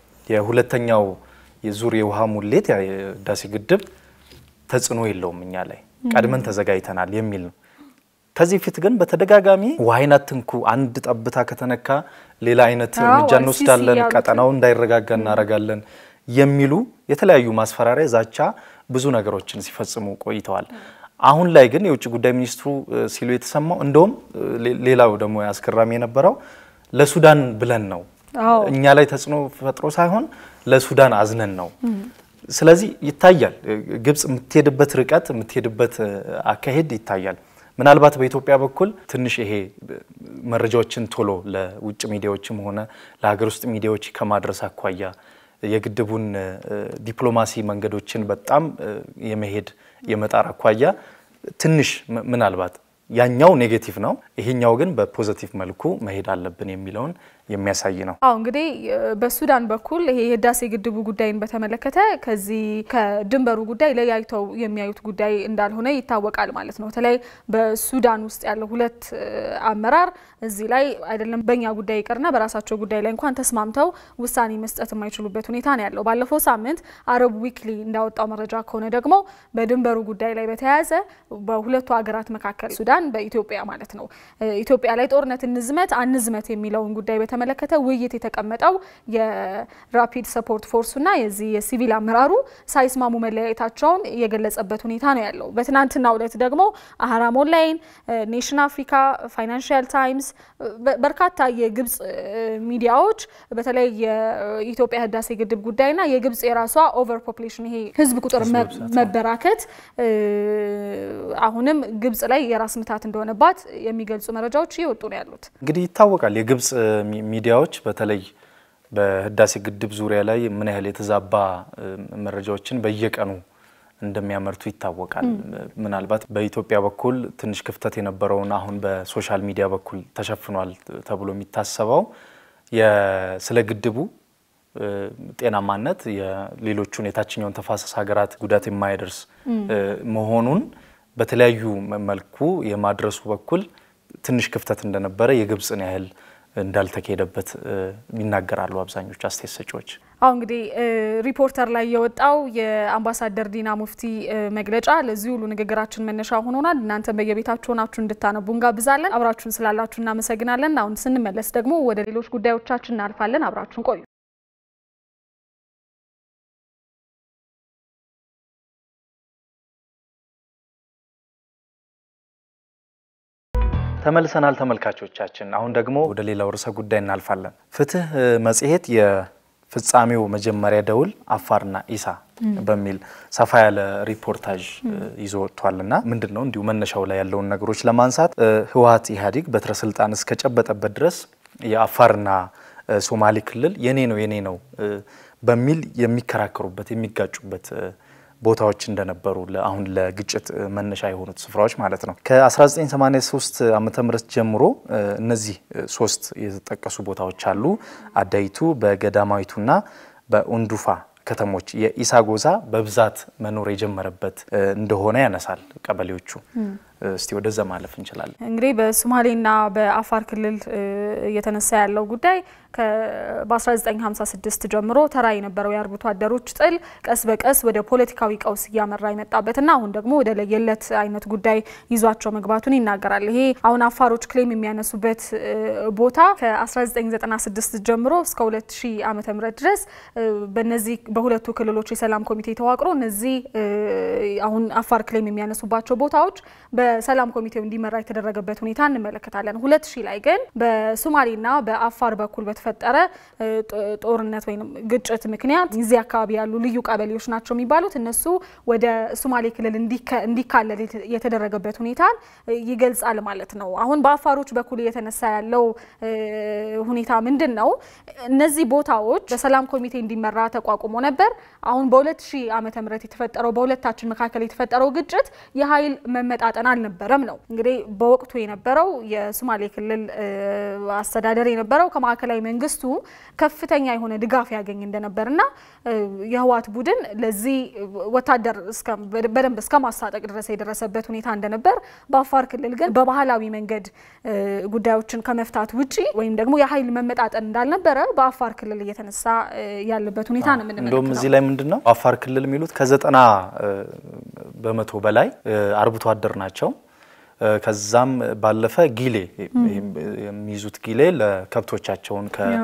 የሁለተኛው የዙር የውሃ ሙሌት የህዳሴ ግድብ ተጽዕኖ የለውም እኛ ላይ ቀድመን ተዘጋጅተናል የሚል ነው። ከዚህ ፊት ግን በተደጋጋሚ ውሃይን አትንኩ፣ አንድ ጠብታ ከተነካ ሌላ አይነት እርምጃ እንወስዳለን፣ ቀጠናው እንዳይረጋጋ እናደርጋለን የሚሉ የተለያዩ ማስፈራሪያ፣ ዛቻ ብዙ ነገሮችን ሲፈጽሙ ቆይተዋል። አሁን ላይ ግን የውጭ ጉዳይ ሚኒስትሩ ሲሉ የተሰማው እንደውም ሌላው ደግሞ አስገራሚ የነበረው ለሱዳን ብለን ነው እኛ ላይ ተጽዕኖ ፈጥሮ ሳይሆን ለሱዳን አዝነን ነው። ስለዚህ ይታያል፣ ግብጽ የምትሄድበት ርቀት የምትሄድበት አካሄድ ይታያል። ምናልባት በኢትዮጵያ በኩል ትንሽ ይሄ መረጃዎችን ቶሎ ለውጭ ሚዲያዎችም ሆነ ለሀገር ውስጥ ሚዲያዎች ከማድረስ አኳያ የግድቡን ዲፕሎማሲ መንገዶችን በጣም የመሄድ የመጣር አኳያ ትንሽ ምናልባት ያኛው ኔጌቲቭ ነው፣ ይሄኛው ግን በፖዘቲቭ መልኩ መሄድ አለብን የሚለውን የሚያሳይ ነው። አዎ እንግዲህ በሱዳን በኩል ይሄ የህዳሴ ግድቡ ጉዳይን በተመለከተ ከዚህ ከድንበሩ ጉዳይ ለያይተው የሚያዩት ጉዳይ እንዳልሆነ ይታወቃል ማለት ነው። በተለይ በሱዳን ውስጥ ያለው ሁለት አመራር እዚህ ላይ አይደለም በእኛ ጉዳይ ይቅርና በራሳቸው ጉዳይ ላይ እንኳን ተስማምተው ውሳኔ መስጠት የማይችሉበት ሁኔታ ነው ያለው። ባለፈው ሳምንት አረብ ዊክሊ እንዳወጣው መረጃ ከሆነ ደግሞ በድንበሩ ጉዳይ ላይ በተያያዘ በሁለቱ ሀገራት መካከል ሱዳን በኢትዮጵያ ማለት ነው ኢትዮጵያ ላይ ጦርነት እንዝመት አንዝመት የሚለውን ጉዳይ በተመለከተ ውይይት የተቀመጠው የራፒድ ሰፖርት ፎርሱና የዚህ የሲቪል አመራሩ ሳይስማሙ መለያየታቸውን የገለጸበት ሁኔታ ነው ያለው። በትናንትናው ዕለት ደግሞ አህራም ኦንላይን፣ ኔሽን አፍሪካ፣ ፋይናንሽል ታይምስ በርካታ የግብጽ ሚዲያዎች በተለይ የኢትዮጵያ ህዳሴ ግድብ ጉዳይና የግብጽ የራሷ ኦቨር ፖፕሌሽን ይሄ ህዝብ ቁጥር መበራከት አሁንም ግብጽ ላይ የራስ ምታት እንደሆነባት የሚገልጹ መረጃዎች እየወጡ ነው ያሉት። እንግዲህ ይታወቃል የግብጽ ሚዲያዎች በተለይ በህዳሴ ግድብ ዙሪያ ላይ ምን ያህል የተዛባ መረጃዎችን በየቀኑ እንደሚያመርቱ ይታወቃል። ምናልባት በኢትዮጵያ በኩል ትንሽ ክፍተት የነበረውን አሁን በሶሻል ሚዲያ በኩል ተሸፍኗል ተብሎ የሚታሰበው ስለ ግድቡ ጤናማነት የሌሎቹን የታችኛውን ተፋሰስ ሀገራት ጉዳት የማያደርስ መሆኑን በተለያዩ መልኩ የማድረሱ በኩል ትንሽ ክፍተት እንደነበረ የግብፅን ያህል እንዳልተካሄደበት ይናገራሉ አብዛኞቹ አስተያየት ሰጪዎች። አሁ እንግዲህ ሪፖርተር ላይ የወጣው የአምባሳደር ዲና ሙፍቲ መግለጫ ለዚህ ሁሉ ንግግራችን መነሻ ሆኖናል። እናንተ በየቤታችሁ ሆናችሁ እንድታነቡ እንጋብዛለን። አብራችሁን ስላላችሁ እናመሰግናለን። አሁን ስንመለስ ደግሞ ወደ ሌሎች ጉዳዮቻችን እናልፋለን። አብራችሁን ቆዩ። ተመልሰናል ተመልካቾቻችን። አሁን ደግሞ ወደ ሌላው ርዕሰ ጉዳይ እናልፋለን። ፍትህ መጽሔት የፍጻሜው መጀመሪያ ደውል አፋርና ኢሳ በሚል ሰፋ ያለ ሪፖርታጅ ይዞ ወጥቷልና ምንድን ነው እንዲሁ መነሻው ላይ ያለውን ነገሮች ለማንሳት ህወሓት ኢህአዴግ በትረ ስልጣን እስከጨበጠበት ድረስ የአፋርና ሶማሌ ክልል የኔ ነው የኔ ነው በሚል የሚከራከሩበት የሚጋጩበት ቦታዎች እንደነበሩ አሁን ለግጭት መነሻ የሆኑት ስፍራዎች ማለት ነው። ከ1983 ዓመተ ምህረት ጀምሮ እነዚህ ሶስት የተጠቀሱ ቦታዎች አሉ። አዳይቱ፣ በገዳማዊቱና በኡንዱፋ ከተሞች የኢሳ ጎሳ በብዛት መኖር የጀመረበት እንደሆነ ያነሳል ቀበሌዎቹ። እስቲ ወደዛ ማለፍ እንችላለን። እንግዲህ በሶማሌና በአፋር ክልል እየተነሳ ያለው ጉዳይ በ1956 ጀምሮ ተራ የነበረው የአርብቶ አደሮች ጥል ቀስ በቀስ ወደ ፖለቲካዊ ቀውስ እያመራ የመጣበትና አሁን ደግሞ ወደ ለየለት አይነት ጉዳይ ይዟቸው መግባቱን ይናገራል። ይሄ አሁን አፋሮች ክሌም የሚያነሱበት ቦታ ከ1996 ጀምሮ እስከ 2000 ዓመተ ምህረት ድረስ በነዚህ በሁለቱ ክልሎች የሰላም ኮሚቴ ተዋቅሮ እነዚህ አሁን አፋር ክሌም የሚያነሱባቸው ቦታዎች በሰላም ኮሚቴው እንዲመራ የተደረገበት ሁኔታ እንመለከታለን። ሁለት ሺህ ላይ ግን በሶማሌና በአፋር በኩል በተፈጠረ ጦርነት ወይም ግጭት ምክንያት እዚህ አካባቢ ያሉ ልዩ ቀበሌዎች ናቸው የሚባሉት እነሱ ወደ ሶማሌ ክልል እንዲካለል የተደረገበት ሁኔታን ይገልጻል ማለት ነው። አሁን በአፋሮች በኩል እየተነሳ ያለው ሁኔታ ምንድን ነው? እነዚህ ቦታዎች በሰላም ኮሚቴ እንዲመራ ተቋቁሞ ነበር። አሁን በ2000 ዓመተ ምህረት የተፈጠረው በሁለታችን መካከል የተፈጠረው ግጭት የኃይል መመጣጠን አልነበረም ነው። እንግዲህ በወቅቱ የነበረው የሶማሌ ክልል አስተዳደር የነበረው ከማዕከላዊ መንግስቱ ከፍተኛ የሆነ ድጋፍ ያገኝ እንደነበርና የህወሓት ቡድን ለዚህ ወታደር በደንብ እስከ ማስታጠቅ ድረስ የደረሰበት ሁኔታ እንደነበር፣ በአፋር ክልል ግን በባህላዊ መንገድ ጉዳዮችን ከመፍታት ውጪ ወይም ደግሞ የኃይል መመጣጠን እንዳልነበረ በአፋር ክልል እየተነሳ ያለበት ሁኔታ ነው የምንመለከተው። እንደውም እዚህ ላይ ምንድን ነው አፋር ክልል የሚሉት ከዘጠና በመቶ በላይ አርብቶ አደር ናቸው። ከዛም ባለፈ ጊሌ የሚይዙት ጊሌ ለከብቶቻቸውን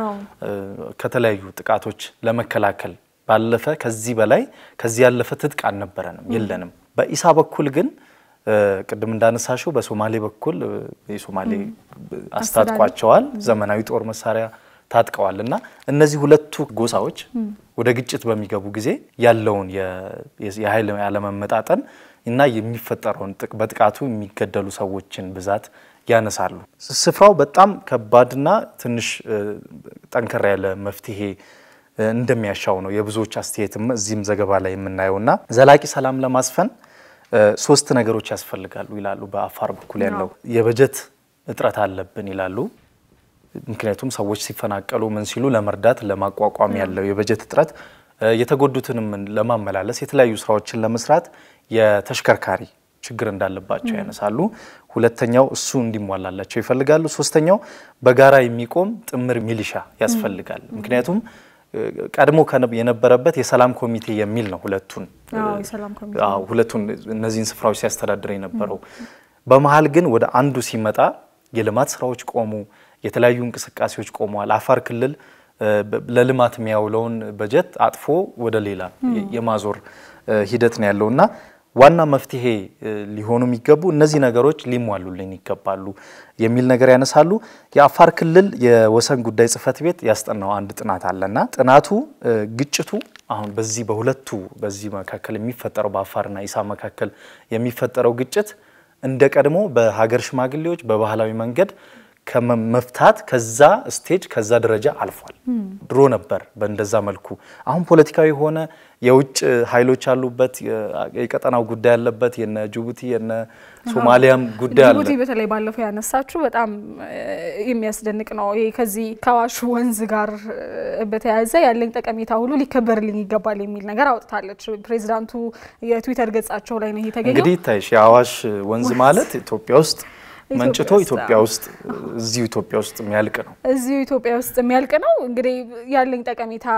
ከተለያዩ ጥቃቶች ለመከላከል ባለፈ ከዚህ በላይ ከዚህ ያለፈ ትጥቅ አልነበረንም የለንም። በኢሳ በኩል ግን ቅድም እንዳነሳሽው በሶማሌ በኩል የሶማሌ አስታጥቋቸዋል፣ ዘመናዊ ጦር መሳሪያ ታጥቀዋል እና እነዚህ ሁለቱ ጎሳዎች ወደ ግጭት በሚገቡ ጊዜ ያለውን የኃይል ያለመመጣጠን እና የሚፈጠረውን በጥቃቱ የሚገደሉ ሰዎችን ብዛት ያነሳሉ። ስፍራው በጣም ከባድና ትንሽ ጠንከር ያለ መፍትሄ እንደሚያሻው ነው የብዙዎች አስተያየትም እዚህም ዘገባ ላይ የምናየው እና ዘላቂ ሰላም ለማስፈን ሶስት ነገሮች ያስፈልጋሉ ይላሉ። በአፋር በኩል ያለው የበጀት እጥረት አለብን ይላሉ። ምክንያቱም ሰዎች ሲፈናቀሉ ምን ሲሉ ለመርዳት ለማቋቋም ያለው የበጀት እጥረት የተጎዱትንም ለማመላለስ የተለያዩ ስራዎችን ለመስራት የተሽከርካሪ ችግር እንዳለባቸው ያነሳሉ። ሁለተኛው እሱ እንዲሟላላቸው ይፈልጋሉ። ሶስተኛው በጋራ የሚቆም ጥምር ሚሊሻ ያስፈልጋል። ምክንያቱም ቀድሞ የነበረበት የሰላም ኮሚቴ የሚል ነው። ሁለቱን ሁለቱን እነዚህን ስፍራዎች ሲያስተዳድር የነበረው በመሀል ግን ወደ አንዱ ሲመጣ የልማት ስራዎች ቆሙ። የተለያዩ እንቅስቃሴዎች ቆመዋል። አፋር ክልል ለልማት የሚያውለውን በጀት አጥፎ ወደ ሌላ የማዞር ሂደት ነው ያለው እና ዋና መፍትሄ ሊሆኑ የሚገቡ እነዚህ ነገሮች ሊሟሉልን ይገባሉ የሚል ነገር ያነሳሉ። የአፋር ክልል የወሰን ጉዳይ ጽሕፈት ቤት ያስጠናው አንድ ጥናት አለና ጥናቱ ግጭቱ አሁን በዚህ በሁለቱ በዚህ መካከል የሚፈጠረው በአፋርና ኢሳ መካከል የሚፈጠረው ግጭት እንደ ቀድሞ በሀገር ሽማግሌዎች በባህላዊ መንገድ ከመፍታት ከዛ ስቴጅ ከዛ ደረጃ አልፏል። ድሮ ነበር በእንደዛ መልኩ። አሁን ፖለቲካዊ የሆነ የውጭ ኃይሎች ያሉበት የቀጠናው ጉዳይ ያለበት የነ ጅቡቲ የነ ሶማሊያም ጉዳይ አለ። ጅቡቲ በተለይ ባለፈው ያነሳችሁ በጣም የሚያስደንቅ ነው። ይሄ ከዚህ ከአዋሽ ወንዝ ጋር በተያያዘ ያለኝ ጠቀሜታ ሁሉ ሊከበርልኝ ይገባል የሚል ነገር አውጥታለች። ፕሬዚዳንቱ የትዊተር ገጻቸው ላይ ነው ይሄ የተገኘው። እንግዲህ ይታይሽ የአዋሽ ወንዝ ማለት ኢትዮጵያ ውስጥ መንጭቶ ኢትዮጵያ ውስጥ እዚሁ ኢትዮጵያ ውስጥ የሚያልቅ ነው። እዚሁ ኢትዮጵያ ውስጥ የሚያልቅ ነው። እንግዲህ ያለኝ ጠቀሜታ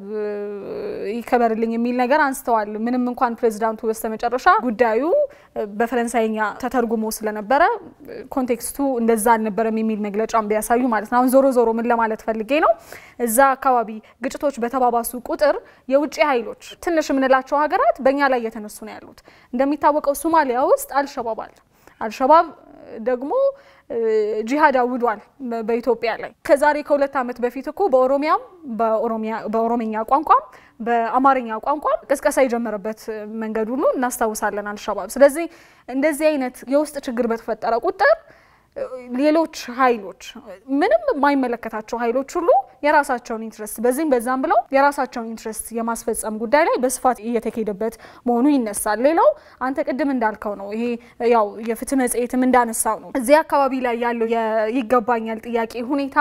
ይከበርልኝ የሚል ነገር አንስተዋል። ምንም እንኳን ፕሬዚዳንቱ በስተመጨረሻ ጉዳዩ በፈረንሳይኛ ተተርጉሞ ስለነበረ ኮንቴክስቱ እንደዛ አልነበረም የሚል መግለጫም ቢያሳዩ ማለት ነው። አሁን ዞሮ ዞሮ ምን ለማለት ፈልጌ ነው፣ እዛ አካባቢ ግጭቶች በተባባሱ ቁጥር የውጭ ኃይሎች ትንሽ የምንላቸው ሀገራት በእኛ ላይ እየተነሱ ነው ያሉት። እንደሚታወቀው ሶማሊያ ውስጥ አልሸባብ አለ። አልሸባብ ደግሞ ጂሃድ አውጇል በኢትዮጵያ ላይ። ከዛሬ ከሁለት ዓመት በፊት እኮ በኦሮሚያም በኦሮምኛ ቋንቋም በአማርኛ ቋንቋም ቅስቀሳ የጀመረበት መንገድ ሁሉ እናስታውሳለን አልሸባብ። ስለዚህ እንደዚህ አይነት የውስጥ ችግር በተፈጠረ ቁጥር ሌሎች ኃይሎች ምንም የማይመለከታቸው ኃይሎች ሁሉ የራሳቸውን ኢንትረስት በዚህም በዛም ብለው የራሳቸውን ኢንትረስት የማስፈጸም ጉዳይ ላይ በስፋት እየተካሄደበት መሆኑ ይነሳል። ሌላው አንተ ቅድም እንዳልከው ነው። ይሄ ያው የፍትህ መጽሔትም እንዳነሳው ነው። እዚህ አካባቢ ላይ ያለው ይገባኛል ጥያቄ ሁኔታ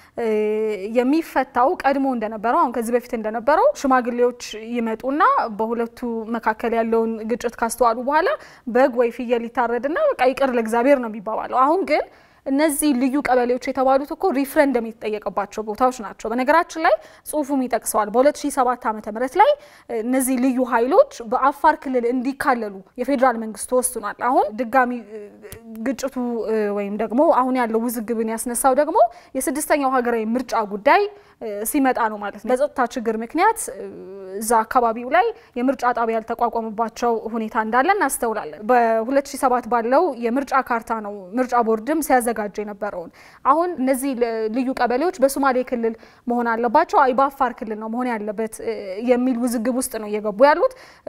የሚፈታው ቀድሞ እንደነበረው አሁን ከዚህ በፊት እንደነበረው ሽማግሌዎች ይመጡና በሁለቱ መካከል ያለውን ግጭት ካስተዋሉ በኋላ በግ ወይ ፍየል ይታረድና በቃ ይቅር ለእግዚአብሔር ነው የሚባባለው። አሁን ግን እነዚህ ልዩ ቀበሌዎች የተባሉት እኮ ሪፍረንደም የተጠየቀባቸው ቦታዎች ናቸው። በነገራችን ላይ ጽሁፉም ይጠቅሰዋል። በ2007 ዓ ም ላይ እነዚህ ልዩ ኃይሎች በአፋር ክልል እንዲካለሉ የፌዴራል መንግስት ተወስኗል። አሁን ድጋሚ ግጭቱ ወይም ደግሞ አሁን ያለው ውዝግብን ያስነሳው ደግሞ የስድስተኛው ሀገራዊ ምርጫ ጉዳይ ሲመጣ ነው ማለት ነው። በጸጥታ ችግር ምክንያት እዛ አካባቢው ላይ የምርጫ ጣቢያ ያልተቋቋመባቸው ሁኔታ እንዳለ እናስተውላለን። በ2007 ባለው የምርጫ ካርታ ነው ምርጫ ቦርድም ሲያዘጋጅ የነበረውን። አሁን እነዚህ ልዩ ቀበሌዎች በሶማሌ ክልል መሆን አለባቸው፣ አይ በአፋር ክልል ነው መሆን ያለበት የሚል ውዝግብ ውስጥ ነው እየገቡ ያሉት።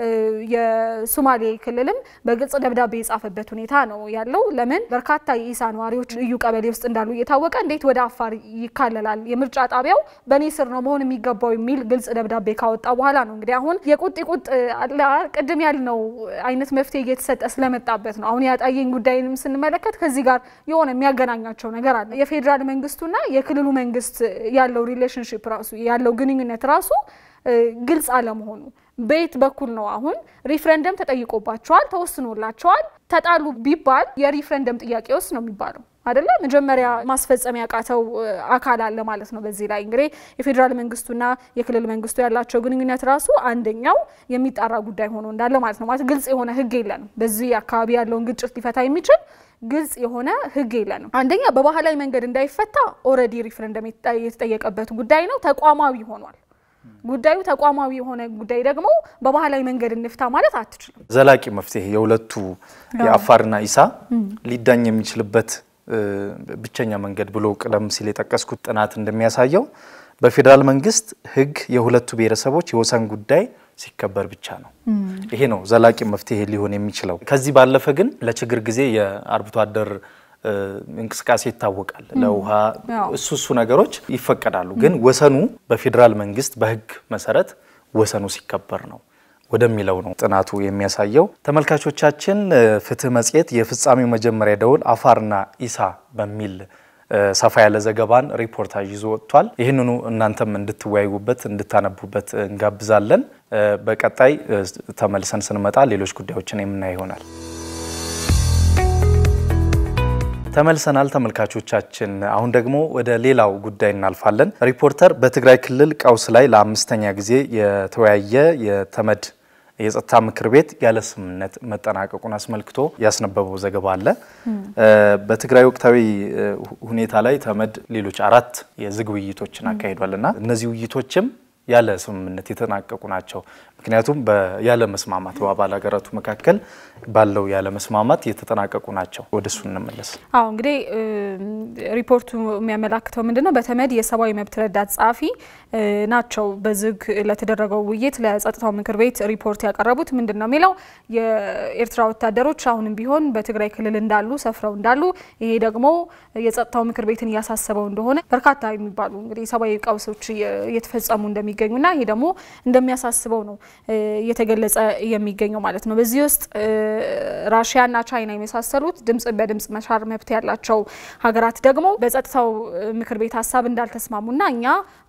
የሶማሌ ክልልም በግልጽ ደብዳቤ የጻፈበት ሁኔታ ነው ያለው። ለምን በርካታ የኢሳ ነዋሪዎች ልዩ ቀበሌ ውስጥ እንዳሉ እየታወቀ እንዴት ወደ አፋር ይካለላል? የምርጫ ጣቢያው በእኔ ስር ነው መሆን የሚገባው የሚል ግልጽ ደብዳቤ ካወጣ በኋላ ነው እንግዲህ አሁን የቁጥ ቁጥ ቅድም ያልነው አይነት መፍትሄ እየተሰጠ ስለመጣበት ነው። አሁን ያጣየኝ ጉዳይንም ስንመለከት ከዚህ ጋር የሆነ የሚያገናኛቸው ነገር አለ። የፌዴራል መንግስቱና የክልሉ መንግስት ያለው ሪሌሽንሽፕ ራሱ ያለው ግንኙነት ራሱ ግልጽ አለመሆኑ በየት በኩል ነው አሁን ሪፍረንደም ተጠይቆባቸዋል፣ ተወስኖላቸዋል። ተጣሉ ቢባል የሪፍረንደም ጥያቄ ውስጥ ነው የሚባለው አይደለ? መጀመሪያ ማስፈጸም ያቃተው አካል አለ ማለት ነው። በዚህ ላይ እንግዲህ የፌዴራል መንግስቱና የክልል መንግስቱ ያላቸው ግንኙነት ራሱ አንደኛው የሚጣራ ጉዳይ ሆኖ እንዳለ ማለት ነው። ማለት ግልጽ የሆነ ህግ የለንም። በዚህ አካባቢ ያለውን ግጭት ሊፈታ የሚችል ግልጽ የሆነ ህግ የለንም። አንደኛ በባህላዊ መንገድ እንዳይፈታ ኦልሬዲ ሪፍረንደም የተጠየቀበት ጉዳይ ነው፣ ተቋማዊ ሆኗል። ጉዳዩ ተቋማዊ የሆነ ጉዳይ ደግሞ በባህላዊ መንገድ እንፍታ ማለት አትችልም። ዘላቂ መፍትሄ የሁለቱ የአፋርና ኢሳ ሊዳኝ የሚችልበት ብቸኛ መንገድ ብሎ ቀደም ሲል የጠቀስኩት ጥናት እንደሚያሳየው በፌዴራል መንግስት ህግ የሁለቱ ብሔረሰቦች የወሰን ጉዳይ ሲከበር ብቻ ነው። ይሄ ነው ዘላቂ መፍትሄ ሊሆን የሚችለው። ከዚህ ባለፈ ግን ለችግር ጊዜ የአርብቶ አደር እንቅስቃሴ ይታወቃል። ለውሃ እሱ እሱ ነገሮች ይፈቀዳሉ። ግን ወሰኑ በፌዴራል መንግስት በህግ መሰረት ወሰኑ ሲከበር ነው ወደሚለው ነው ጥናቱ የሚያሳየው። ተመልካቾቻችን ፍትህ መጽሔት የፍጻሜው መጀመሪያ ደውል አፋርና ኢሳ በሚል ሰፋ ያለ ዘገባን ሪፖርታጅ ይዞ ወጥቷል። ይህንኑ እናንተም እንድትወያዩበት እንድታነቡበት እንጋብዛለን። በቀጣይ ተመልሰን ስንመጣ ሌሎች ጉዳዮችን የምናይ ይሆናል። ተመልሰናል ተመልካቾቻችን። አሁን ደግሞ ወደ ሌላው ጉዳይ እናልፋለን። ሪፖርተር በትግራይ ክልል ቀውስ ላይ ለአምስተኛ ጊዜ የተወያየ የተመድ የጸጥታ ምክር ቤት ያለ ስምምነት መጠናቀቁን አስመልክቶ ያስነበበው ዘገባ አለ። በትግራይ ወቅታዊ ሁኔታ ላይ ተመድ ሌሎች አራት የዝግ ውይይቶችን አካሂዷል እና እነዚህ ውይይቶችም ያለ ስምምነት የተጠናቀቁ ናቸው። ምክንያቱም ያለ መስማማት በአባል ሀገራቱ መካከል ባለው ያለ መስማማት የተጠናቀቁ ናቸው። ወደ እሱ እንመለስ። አዎ እንግዲህ ሪፖርቱ የሚያመላክተው ምንድን ነው? በተመድ የሰብአዊ መብት ረዳት ጸሐፊ ናቸው በዝግ ለተደረገው ውይይት ለጸጥታው ምክር ቤት ሪፖርት ያቀረቡት። ምንድን ነው የሚለው የኤርትራ ወታደሮች አሁንም ቢሆን በትግራይ ክልል እንዳሉ ሰፍረው እንዳሉ፣ ይሄ ደግሞ የጸጥታው ምክር ቤትን እያሳሰበው እንደሆነ በርካታ የሚባሉ እንግዲህ የሰብአዊ ቀውሶች እየተፈጸሙ እንደሚገኙና ይሄ ደግሞ እንደሚያሳስበው ነው እየተገለጸ የሚገኘው ማለት ነው። በዚህ ውስጥ ራሽያና ቻይና የመሳሰሉት ድምጽ በድምጽ መሻር መብት ያላቸው ሀገራት ደግሞ በጸጥታው ምክር ቤት ሀሳብ እንዳልተስማሙና እኛ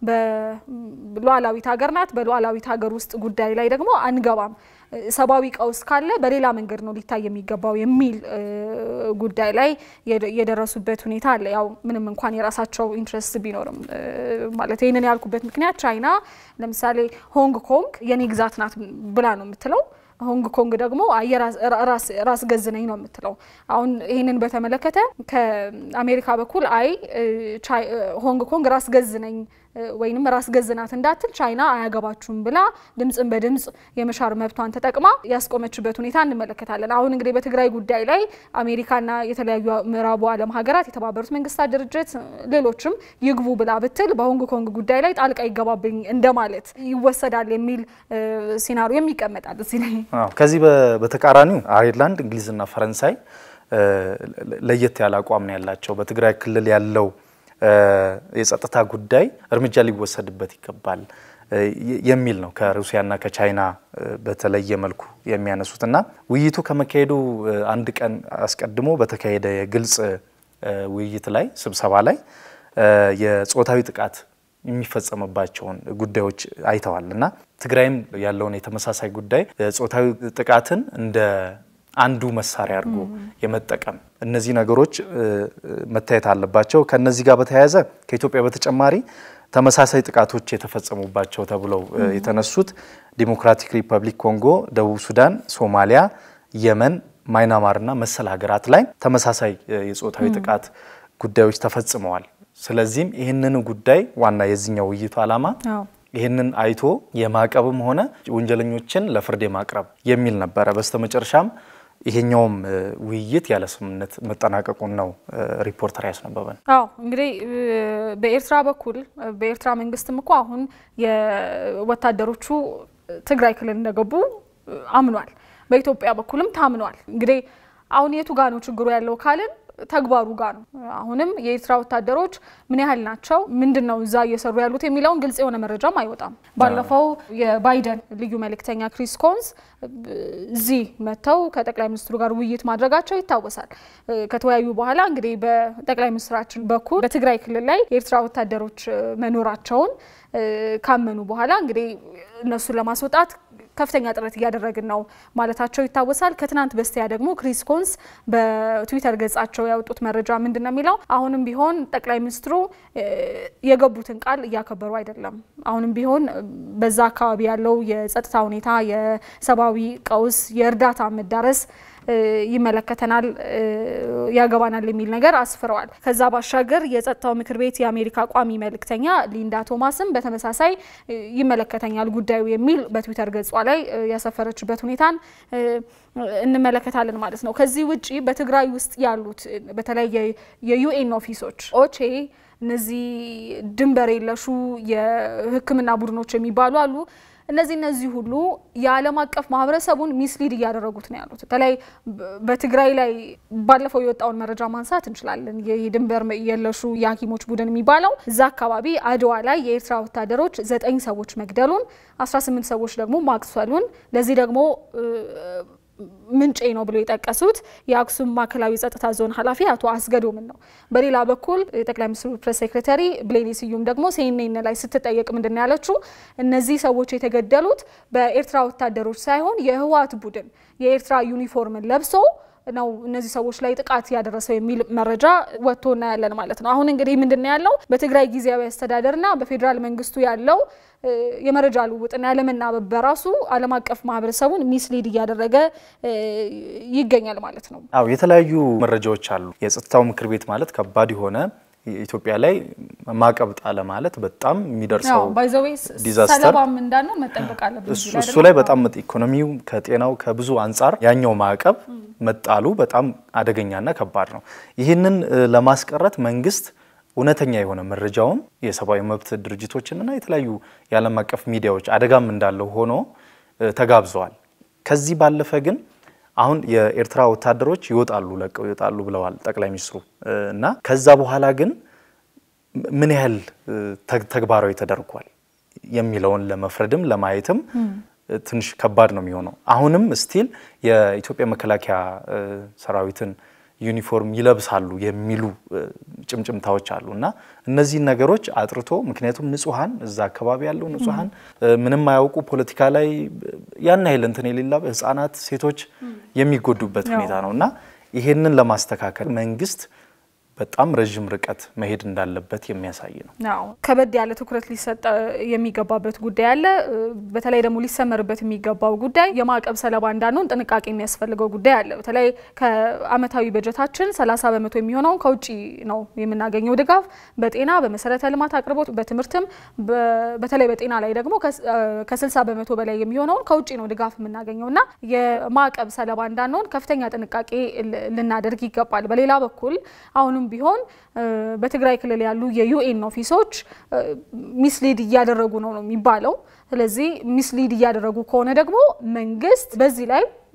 በሉዓላዊት ሀገር ናት በሉዓላዊት ሀገር ውስጥ ጉዳይ ላይ ደግሞ አንገባም ሰብአዊ ቀውስ ካለ በሌላ መንገድ ነው ሊታይ የሚገባው የሚል ጉዳይ ላይ የደረሱበት ሁኔታ አለ። ያው ምንም እንኳን የራሳቸው ኢንትረስት ቢኖርም ማለት ይህንን ያልኩበት ምክንያት ቻይና ለምሳሌ ሆንግ ኮንግ የኔ ግዛት ናት ብላ ነው የምትለው። ሆንግ ኮንግ ደግሞ ራስ ገዝ ነኝ ነው የምትለው። አሁን ይህንን በተመለከተ ከአሜሪካ በኩል አይ ሆንግ ኮንግ ራስ ገዝ ነኝ ወይም ራስ ገዝ ናት እንዳትል ቻይና አያገባችሁም ብላ ድምፅን በድምፅ የመሻር መብቷን ተጠቅማ ያስቆመችበት ሁኔታ እንመለከታለን። አሁን እንግዲህ በትግራይ ጉዳይ ላይ አሜሪካና የተለያዩ ምዕራቡ ዓለም ሀገራት የተባበሩት መንግስታት ድርጅት ሌሎችም ይግቡ ብላ ብትል በሆንግ ኮንግ ጉዳይ ላይ ጣልቃ ይገባብኝ እንደማለት ይወሰዳል የሚል ሲናሪዮ የሚቀመጣል እዚህ ላይ። ከዚህ በተቃራኒው አየርላንድ፣ እንግሊዝና ፈረንሳይ ለየት ያለ አቋም ነው ያላቸው። በትግራይ ክልል ያለው የጸጥታ ጉዳይ እርምጃ ሊወሰድበት ይገባል የሚል ነው ከሩሲያና ከቻይና በተለየ መልኩ የሚያነሱት እና ውይይቱ ከመካሄዱ አንድ ቀን አስቀድሞ በተካሄደ የግልጽ ውይይት ላይ ስብሰባ ላይ የጾታዊ ጥቃት የሚፈጸምባቸውን ጉዳዮች አይተዋል እና ትግራይም ያለውን የተመሳሳይ ጉዳይ ጾታዊ ጥቃትን እንደ አንዱ መሳሪያ አድርጎ የመጠቀም እነዚህ ነገሮች መታየት አለባቸው። ከነዚህ ጋር በተያያዘ ከኢትዮጵያ በተጨማሪ ተመሳሳይ ጥቃቶች የተፈጸሙባቸው ተብለው የተነሱት ዲሞክራቲክ ሪፐብሊክ ኮንጎ፣ ደቡብ ሱዳን፣ ሶማሊያ፣ የመን፣ ማይናማርና መሰል ሀገራት ላይ ተመሳሳይ የጾታዊ ጥቃት ጉዳዮች ተፈጽመዋል። ስለዚህም ይህንን ጉዳይ ዋና የዚህኛው ውይይቱ ዓላማ ይህንን አይቶ የማዕቀብም ሆነ ወንጀለኞችን ለፍርድ የማቅረብ የሚል ነበረ። በስተመጨረሻም ይሄኛውም ውይይት ያለ ስምምነት መጠናቀቁን ነው ሪፖርተር ያስነበበን። አዎ እንግዲህ በኤርትራ በኩል በኤርትራ መንግስትም እኮ አሁን የወታደሮቹ ትግራይ ክልል እንደገቡ አምኗል። በኢትዮጵያ በኩልም ታምኗል። እንግዲህ አሁን የቱ ጋ ነው ችግሩ ያለው ካልን ተግባሩ ጋር ነው። አሁንም የኤርትራ ወታደሮች ምን ያህል ናቸው፣ ምንድን ነው እዛ እየሰሩ ያሉት የሚለውን ግልጽ የሆነ መረጃም አይወጣም። ባለፈው የባይደን ልዩ መልእክተኛ ክሪስ ኮንስ እዚህ መጥተው ከጠቅላይ ሚኒስትሩ ጋር ውይይት ማድረጋቸው ይታወሳል። ከተወያዩ በኋላ እንግዲህ በጠቅላይ ሚኒስትራችን በኩል በትግራይ ክልል ላይ የኤርትራ ወታደሮች መኖራቸውን ካመኑ በኋላ እንግዲህ እነሱን ለማስወጣት ከፍተኛ ጥረት እያደረግን ነው ማለታቸው ይታወሳል። ከትናንት በስቲያ ደግሞ ክሪስ ኮንስ በትዊተር ገጻቸው ያወጡት መረጃ ምንድን ነው የሚለው አሁንም ቢሆን ጠቅላይ ሚኒስትሩ የገቡትን ቃል እያከበሩ አይደለም። አሁንም ቢሆን በዛ አካባቢ ያለው የጸጥታ ሁኔታ፣ የሰብአዊ ቀውስ፣ የእርዳታ መዳረስ ይመለከተናል፣ ያገባናል የሚል ነገር አስፍረዋል። ከዛ ባሻገር የጸጥታው ምክር ቤት የአሜሪካ ቋሚ መልእክተኛ ሊንዳ ቶማስም በተመሳሳይ ይመለከተኛል ጉዳዩ የሚል በትዊተር ገጿ ላይ ያሰፈረችበት ሁኔታን እንመለከታለን ማለት ነው። ከዚህ ውጪ በትግራይ ውስጥ ያሉት በተለይ የዩኤን ኦፊሶች ኦቼ እነዚህ ድንበር የለሹ የሕክምና ቡድኖች የሚባሉ አሉ። እነዚህ እነዚህ ሁሉ የዓለም አቀፍ ማህበረሰቡን ሚስሊድ እያደረጉት ነው ያሉት። በተለይ በትግራይ ላይ ባለፈው የወጣውን መረጃ ማንሳት እንችላለን። የድንበር የለሹ የሐኪሞች ቡድን የሚባለው እዛ አካባቢ አድዋ ላይ የኤርትራ ወታደሮች ዘጠኝ ሰዎች መግደሉን፣ 18 ሰዎች ደግሞ ማቁሰሉን ለዚህ ደግሞ ምንጬ ነው ብሎ የጠቀሱት የአክሱም ማዕከላዊ ጸጥታ ዞን ኃላፊ አቶ አስገዶምን ነው። በሌላ በኩል የጠቅላይ ሚኒስትሩ ፕሬስ ሴክሬታሪ ብሌኒ ስዩም ደግሞ ሲኤንኤን ላይ ስትጠየቅ ምንድን ነው ያለችው? እነዚህ ሰዎች የተገደሉት በኤርትራ ወታደሮች ሳይሆን የህወሓት ቡድን የኤርትራ ዩኒፎርምን ለብሶ ነው እነዚህ ሰዎች ላይ ጥቃት ያደረሰው የሚል መረጃ ወጥቶ እናያለን ማለት ነው። አሁን እንግዲህ ምንድን ነው ያለው በትግራይ ጊዜያዊ አስተዳደርና በፌዴራል መንግስቱ ያለው የመረጃ ልውውጥና ያለመናበብ በራሱ ዓለም አቀፍ ማህበረሰቡን ሚስሊድ እያደረገ ይገኛል ማለት ነው። አዎ የተለያዩ መረጃዎች አሉ። የጸጥታው ምክር ቤት ማለት ከባድ የሆነ ኢትዮጵያ ላይ ማዕቀብ ጣለ ማለት በጣም የሚደርሰው ዲዛስተር ሰለባም እንዳነው መጠበቅ አለብን። እሱ ላይ በጣም ኢኮኖሚው ከጤናው ከብዙ አንጻር ያኛው ማዕቀብ መጣሉ በጣም አደገኛና ከባድ ነው። ይህንን ለማስቀረት መንግስት እውነተኛ የሆነ መረጃውን የሰብአዊ መብት ድርጅቶችንና የተለያዩ የዓለም አቀፍ ሚዲያዎች አደጋም እንዳለው ሆኖ ተጋብዘዋል። ከዚህ ባለፈ ግን አሁን የኤርትራ ወታደሮች ይወጣሉ ለቀው ይወጣሉ ብለዋል ጠቅላይ ሚኒስትሩ እና ከዛ በኋላ ግን ምን ያህል ተግባራዊ ተደርጓል የሚለውን ለመፍረድም ለማየትም ትንሽ ከባድ ነው የሚሆነው። አሁንም ስቲል የኢትዮጵያ መከላከያ ሰራዊትን ዩኒፎርም ይለብሳሉ የሚሉ ጭምጭምታዎች አሉ እና እነዚህን ነገሮች አጥርቶ ምክንያቱም ንጹሐን እዛ አካባቢ ያለው ንጹሐን ምንም አያውቁ ፖለቲካ ላይ ያን ያህል እንትን የሌላ ህጻናት፣ ሴቶች የሚጎዱበት ሁኔታ ነው እና ይሄንን ለማስተካከል መንግስት በጣም ረዥም ርቀት መሄድ እንዳለበት የሚያሳይ ነው። አዎ ከበድ ያለ ትኩረት ሊሰጥ የሚገባበት ጉዳይ አለ። በተለይ ደግሞ ሊሰመርበት የሚገባው ጉዳይ የማዕቀብ ሰለባ እንዳንሆን ጥንቃቄ የሚያስፈልገው ጉዳይ አለ። በተለይ ከአመታዊ በጀታችን 30 በመቶ የሚሆነውን ከውጭ ነው የምናገኘው ድጋፍ በጤና በመሰረተ ልማት አቅርቦት፣ በትምህርትም በተለይ በጤና ላይ ደግሞ ከ60 በመቶ በላይ የሚሆነውን ከውጭ ነው ድጋፍ የምናገኘው እና የማዕቀብ ሰለባ እንዳንሆን ከፍተኛ ጥንቃቄ ልናደርግ ይገባል። በሌላ በኩል አሁንም ቢሆን በትግራይ ክልል ያሉ የዩኤን ኦፊሶች ሚስሊድ እያደረጉ ነው ነው የሚባለው። ስለዚህ ሚስሊድ እያደረጉ ከሆነ ደግሞ መንግስት በዚህ ላይ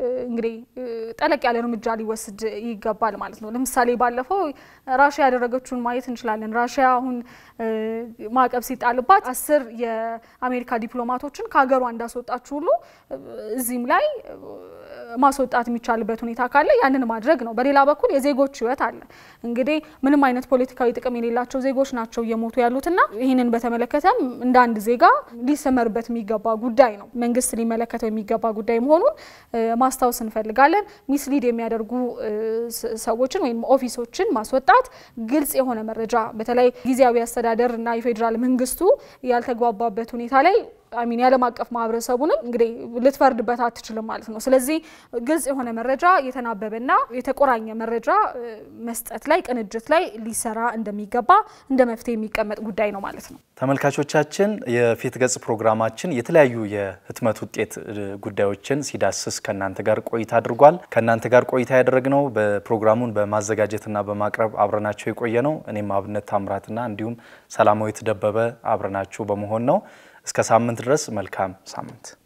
እንግዲህ ጠለቅ ያለ እርምጃ ሊወስድ ይገባል ማለት ነው። ለምሳሌ ባለፈው ራሽያ ያደረገችውን ማየት እንችላለን። ራሽያ አሁን ማዕቀብ ሲጣልባት አስር የአሜሪካ ዲፕሎማቶችን ከሀገሯ እንዳስወጣችሁ ሁሉ እዚህም ላይ ማስወጣት የሚቻልበት ሁኔታ ካለ ያንን ማድረግ ነው። በሌላ በኩል የዜጎች ሕይወት አለ። እንግዲህ ምንም አይነት ፖለቲካዊ ጥቅም የሌላቸው ዜጎች ናቸው እየሞቱ ያሉትና ይህንን በተመለከተም እንደ አንድ ዜጋ ሊሰመርበት የሚገባ ጉዳይ ነው። መንግስት ሊመለከተው የሚገባ ጉዳይ መሆኑን ማስታወስ እንፈልጋለን። ሚስሊድ የሚያደርጉ ሰዎችን ወይም ኦፊሶችን ማስወጣት፣ ግልጽ የሆነ መረጃ በተለይ ጊዜያዊ አስተዳደር እና የፌዴራል መንግስቱ ያልተግባባበት ሁኔታ ላይ አሚን የዓለም አቀፍ ማህበረሰቡንም እንግዲህ ልትፈርድበት አትችልም ማለት ነው። ስለዚህ ግልጽ የሆነ መረጃ የተናበበና የተቆራኘ መረጃ መስጠት ላይ ቅንጅት ላይ ሊሰራ እንደሚገባ እንደ መፍትሄ የሚቀመጥ ጉዳይ ነው ማለት ነው። ተመልካቾቻችን የፊት ገጽ ፕሮግራማችን የተለያዩ የህትመት ውጤት ጉዳዮችን ሲዳስስ ከእናንተ ጋር ቆይታ አድርጓል። ከእናንተ ጋር ቆይታ ያደረግነው በፕሮግራሙን በማዘጋጀትና በማቅረብ አብረናቸው የቆየ ነው። እኔም አብነት ታምራትና እንዲሁም ሰላማዊት ደበበ አብረናችሁ በመሆን ነው። እስከ ሳምንት ድረስ መልካም ሳምንት